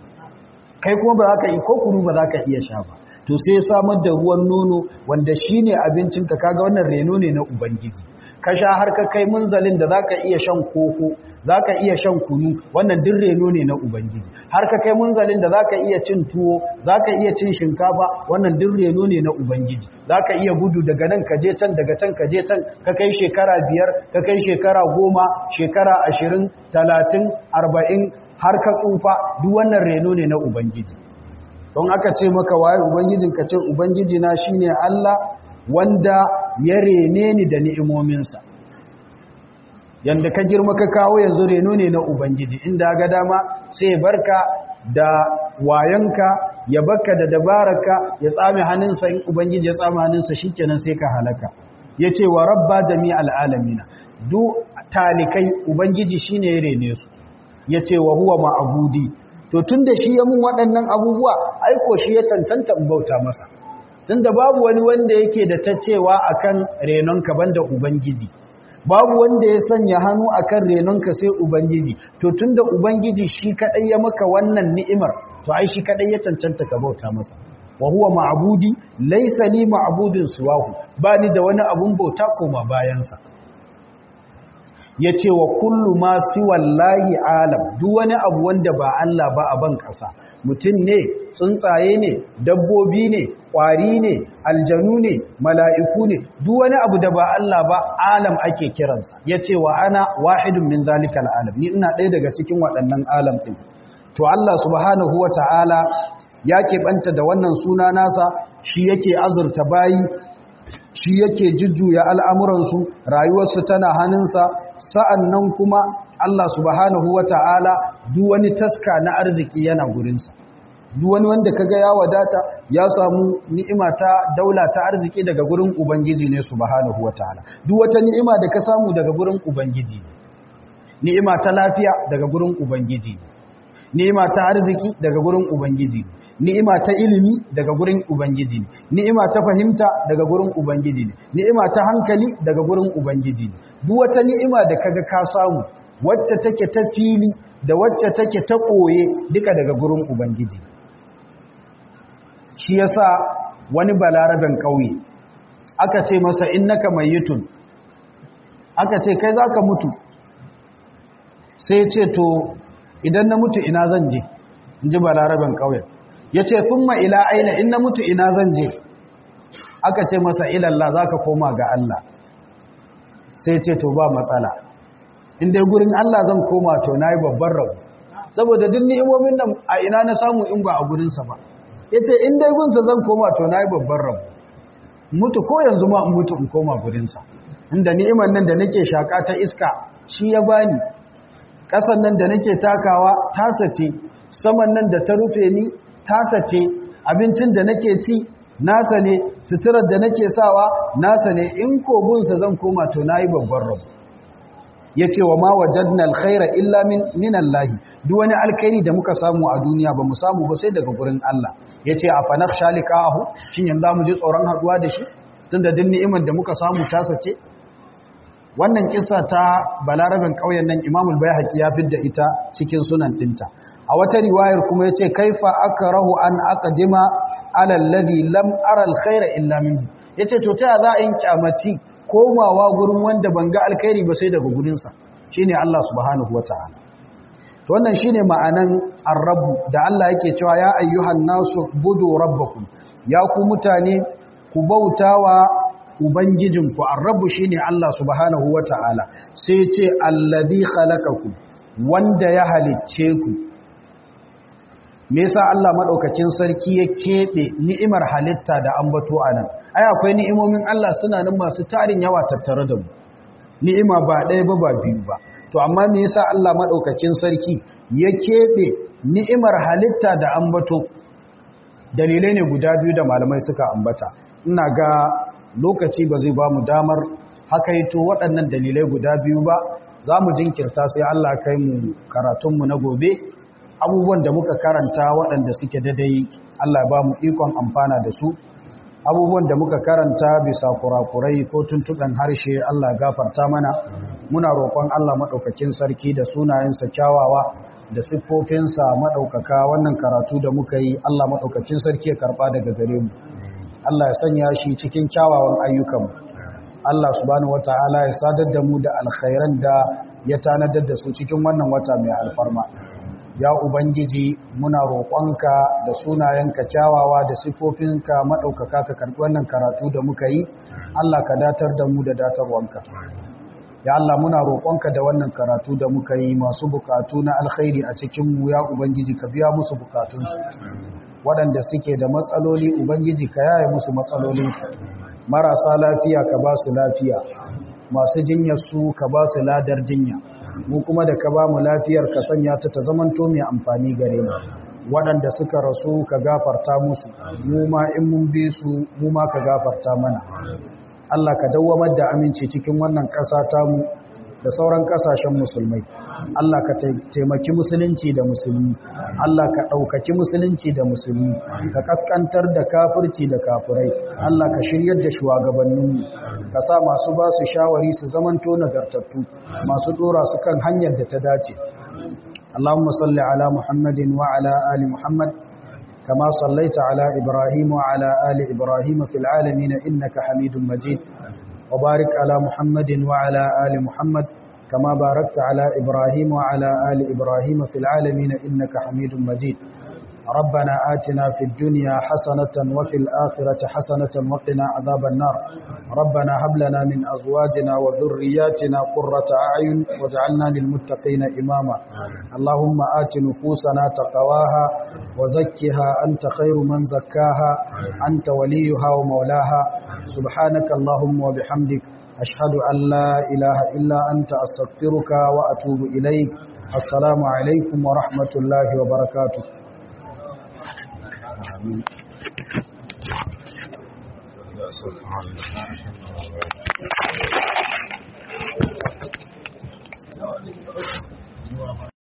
kai kuma ba za ka yi ko kunu ba za ka iya sha ba to sai ya samar da ruwan nono wanda shine abincinka kaga wannan reno ne na ubangiji ka sha har ka kai munzalin da za ka iya shan koko za ka iya shan kunu wannan duk reno ne na ubangiji har ka kai munzalin da za ka iya cin tuwo za ka iya cin shinkafa wannan duk reno ne na ubangiji za ka iya gudu daga nan ka je can daga can ka je can ka kai shekara biyar ka kai shekara goma shekara ashirin talatin arba'in har ka tsufa duk wannan reno ne na ubangiji don aka ce maka waye ubangijin ka ce ubangiji na shine Allah wanda ya rene ni da ni'imominsa yanda ka girma ka kawo yanzu reno ne na ubangiji inda ga dama sai barka da wayanka ya baka da dabaraka ya tsame hannunsa in ubangiji ya tsame hannunsa shikenan sai ka halaka yace wa rabba jami'al alamina duk talikai ubangiji shine ya rene su yace wa huwa ma'budi to tunda shi ya mun waɗannan abubuwa aiko shi ya tantanta bauta masa tunda babu wani wanda yake da ta cewa akan renonka banda ubangiji babu wanda ya sanya hannu akan renonka sai ubangiji to tunda ubangiji shi kadai ya maka wannan ni'imar to ai shi kadai ya cancanta ka bauta masa wa huwa ma'budi laysa li ma'budin suwahu bani da wani abun bauta koma bayansa yace wa kullu ma siwallahi alam duk wani abu wanda ba Allah ba a ban kasa mutum ne tsuntsaye ne dabbobi ne ƙwari ne aljanu ne mala'iku ne duk wani abu da ba Allah ba alam ake kiransa ya ce wa ana wahidun min zalikal alam ni ina ɗaya daga cikin waɗannan alam ɗin to Allah subhanahu wa ta'ala ya keɓanta da wannan suna nasa shi yake azurta bayi shi yake jujjuya al'amuransu rayuwarsu tana hannunsa sa'an nan kuma Allah subhanahu wa ta'ala duk wani taska na arziki yana gurinsa duk wani wanda kaga ya wadata ya samu ni'ima ta daula ta arziki daga gurin ubangiji ne subhanahu wa ta'ala duk wata ni'ima da ka samu daga gurin ubangiji ni'ima ta lafiya daga gurin ubangiji ni'ima ta arziki daga gurin ubangiji ni'ima ta ilimi daga gurin ubangiji ne ni'ima ta fahimta daga gurin ubangiji ne ni'ima ta hankali daga gurin ubangiji ne duk wata ni'ima da kaga ka samu wacce take ta fili da wacce take ta koye duka daga gurin ubangiji shi yasa wani balaraben kauye aka ce masa innaka mayyitun aka ce kai za ka mutu sai ce to idan na mutu ina zan je in ji balaraben ƙauyen ya ce ma ila aina in na mutu ina zan je aka ce masa ilallah za ka koma ga Allah sai ce to ba matsala in dai gurin Allah zan koma to na yi babban rabu saboda duk ni'imomin nan a ina na samu in ba a gurinsa ba ya ce in dai gunsa zan koma to na yi babban rabu mutu ko yanzu ma in mutu in koma gurinsa inda ni'imar nan da nake shaka ta iska shi ya bani ƙasan nan da nake takawa tasa ce saman nan da ta rufe ni tasa ce abincin da nake ci nasa ne suturar da nake sawa nasa ne in kogunsa zan koma to nayi babban rabu ya ce wa ma wajadna alkhaira illa min minallahi duk wani alkhairi da muka samu a duniya ba mu samu ba sai daga gurin Allah ya ce a fanak shalikahu shin yanzu mu ji tsoron haduwa da shi tunda duk ni'imar da muka samu tasa ce wannan kissa ta balarabin ƙauyen nan imamul bayhaqi ya fidda ita cikin sunan dinta a wata riwayar kuma yace kaifa akrahu an aqdima ala alladhi lam ara alkhaira illa minhu yace to ta za in kyamaci komawa gurin wanda ban ga alkhairi ba sai daga gurin sa shine Allah subhanahu wataala to wannan shine ma'anan ar-rabb da Allah yake cewa ya ayyuhan nasu budu rabbakum ya ku mutane ku bautawa Ubangijinku, arrabu shi ne Allah subhanahu wa ta'ala, sai ce, Allazi halakaku, wanda ya halicce ku. Me sa Allah maɗaukacin sarki ya keɓe ni'imar halitta da ambato a nan, ai, akwai ni'imomin Allah suna nan masu tarin yawa tattare da mu, ni'ima ba ɗaya ba ba biyu ba. To, amma me yasa Allah maɗaukacin sarki ya keɓe ni'imar halitta da ambato, dalilai ne guda biyu da malamai suka ambata. Ina ga lokaci ba zai ba mu damar hakaito waɗannan dalilai guda biyu ba za mu jinkirta sai Allah kai mu karatunmu na gobe abubuwan da muka karanta waɗanda suke dadai Allah ba mu ikon amfana da su abubuwan da muka karanta bisa kurakurai ko tuntuɓen harshe Allah gafarta mana muna roƙon Allah maɗaukakin sarki da sunayensa kyawawa da siffofinsa maɗaukaka wannan karatu da muka yi Allah maɗaukakin sarki ya karɓa daga gare mu Allah ya sanya shi cikin kyawawan ayyukanmu Allah subhanahu wata'ala ya sadar da mu da alkhairan da ya tanadar da su cikin wannan wata mai alfarma ya ubangiji muna roƙonka da sunayenka kyawawa da sifofinka maɗaukaka ka karɓi wannan karatu da muka yi Allah ka datar da mu da datarwanka ya Allah muna roƙonka da wannan karatu da muka yi masu bukatu na alkhairi a cikin mu ya ubangiji ka biya musu bukatunsu waɗanda suke da matsaloli ubangiji ka yaye musu matsalolinsu marasa lafiya ka ba su lafiya masu jinyar su ka ba su ladar jinya mu kuma da ka ba mu lafiyar ka sanya ta ta zamanto mai amfani gare mu waɗanda suka rasu ka gafarta musu mu ma in mun bi su mu ma ka gafarta mana Allah ka dawwamar da aminci cikin wannan ƙasa tamu da sauran ƙasashen musulmai Allah ka taimaki musulunci da musulmi Allah ka ɗaukaki musulunci da musulmi ka kaskantar da kafirci da kafirai Allah ka shiryar da shugabanninmu ka sa masu ba su shawari su zamanto nagartattu masu ɗora su kan hanyar da ta dace Allahumma salli ala Muhammadin wa ala ali Muhammad كما صليت على إبراهيم وعلى آل إبراهيم في العالمين إنك حميد مجيد وبارك على محمد وعلى آل محمد كما باركت على إبراهيم وعلى آل إبراهيم في العالمين إنك حميد مجيد ربنا آتنا في الدنيا حسنة وفي الآخرة حسنة وقنا عذاب النار ربنا هب لنا من أزواجنا وذرياتنا قرة أعين واجعلنا للمتقين إماما اللهم آت نفوسنا تقواها وزكها أنت خير من زكاها أنت وليها ومولاها سبحانك اللهم وبحمدك أشهد أن لا إله إلا أنت أستغفرك وأتوب إليك السلام عليكم ورحمة الله وبركاته Amin.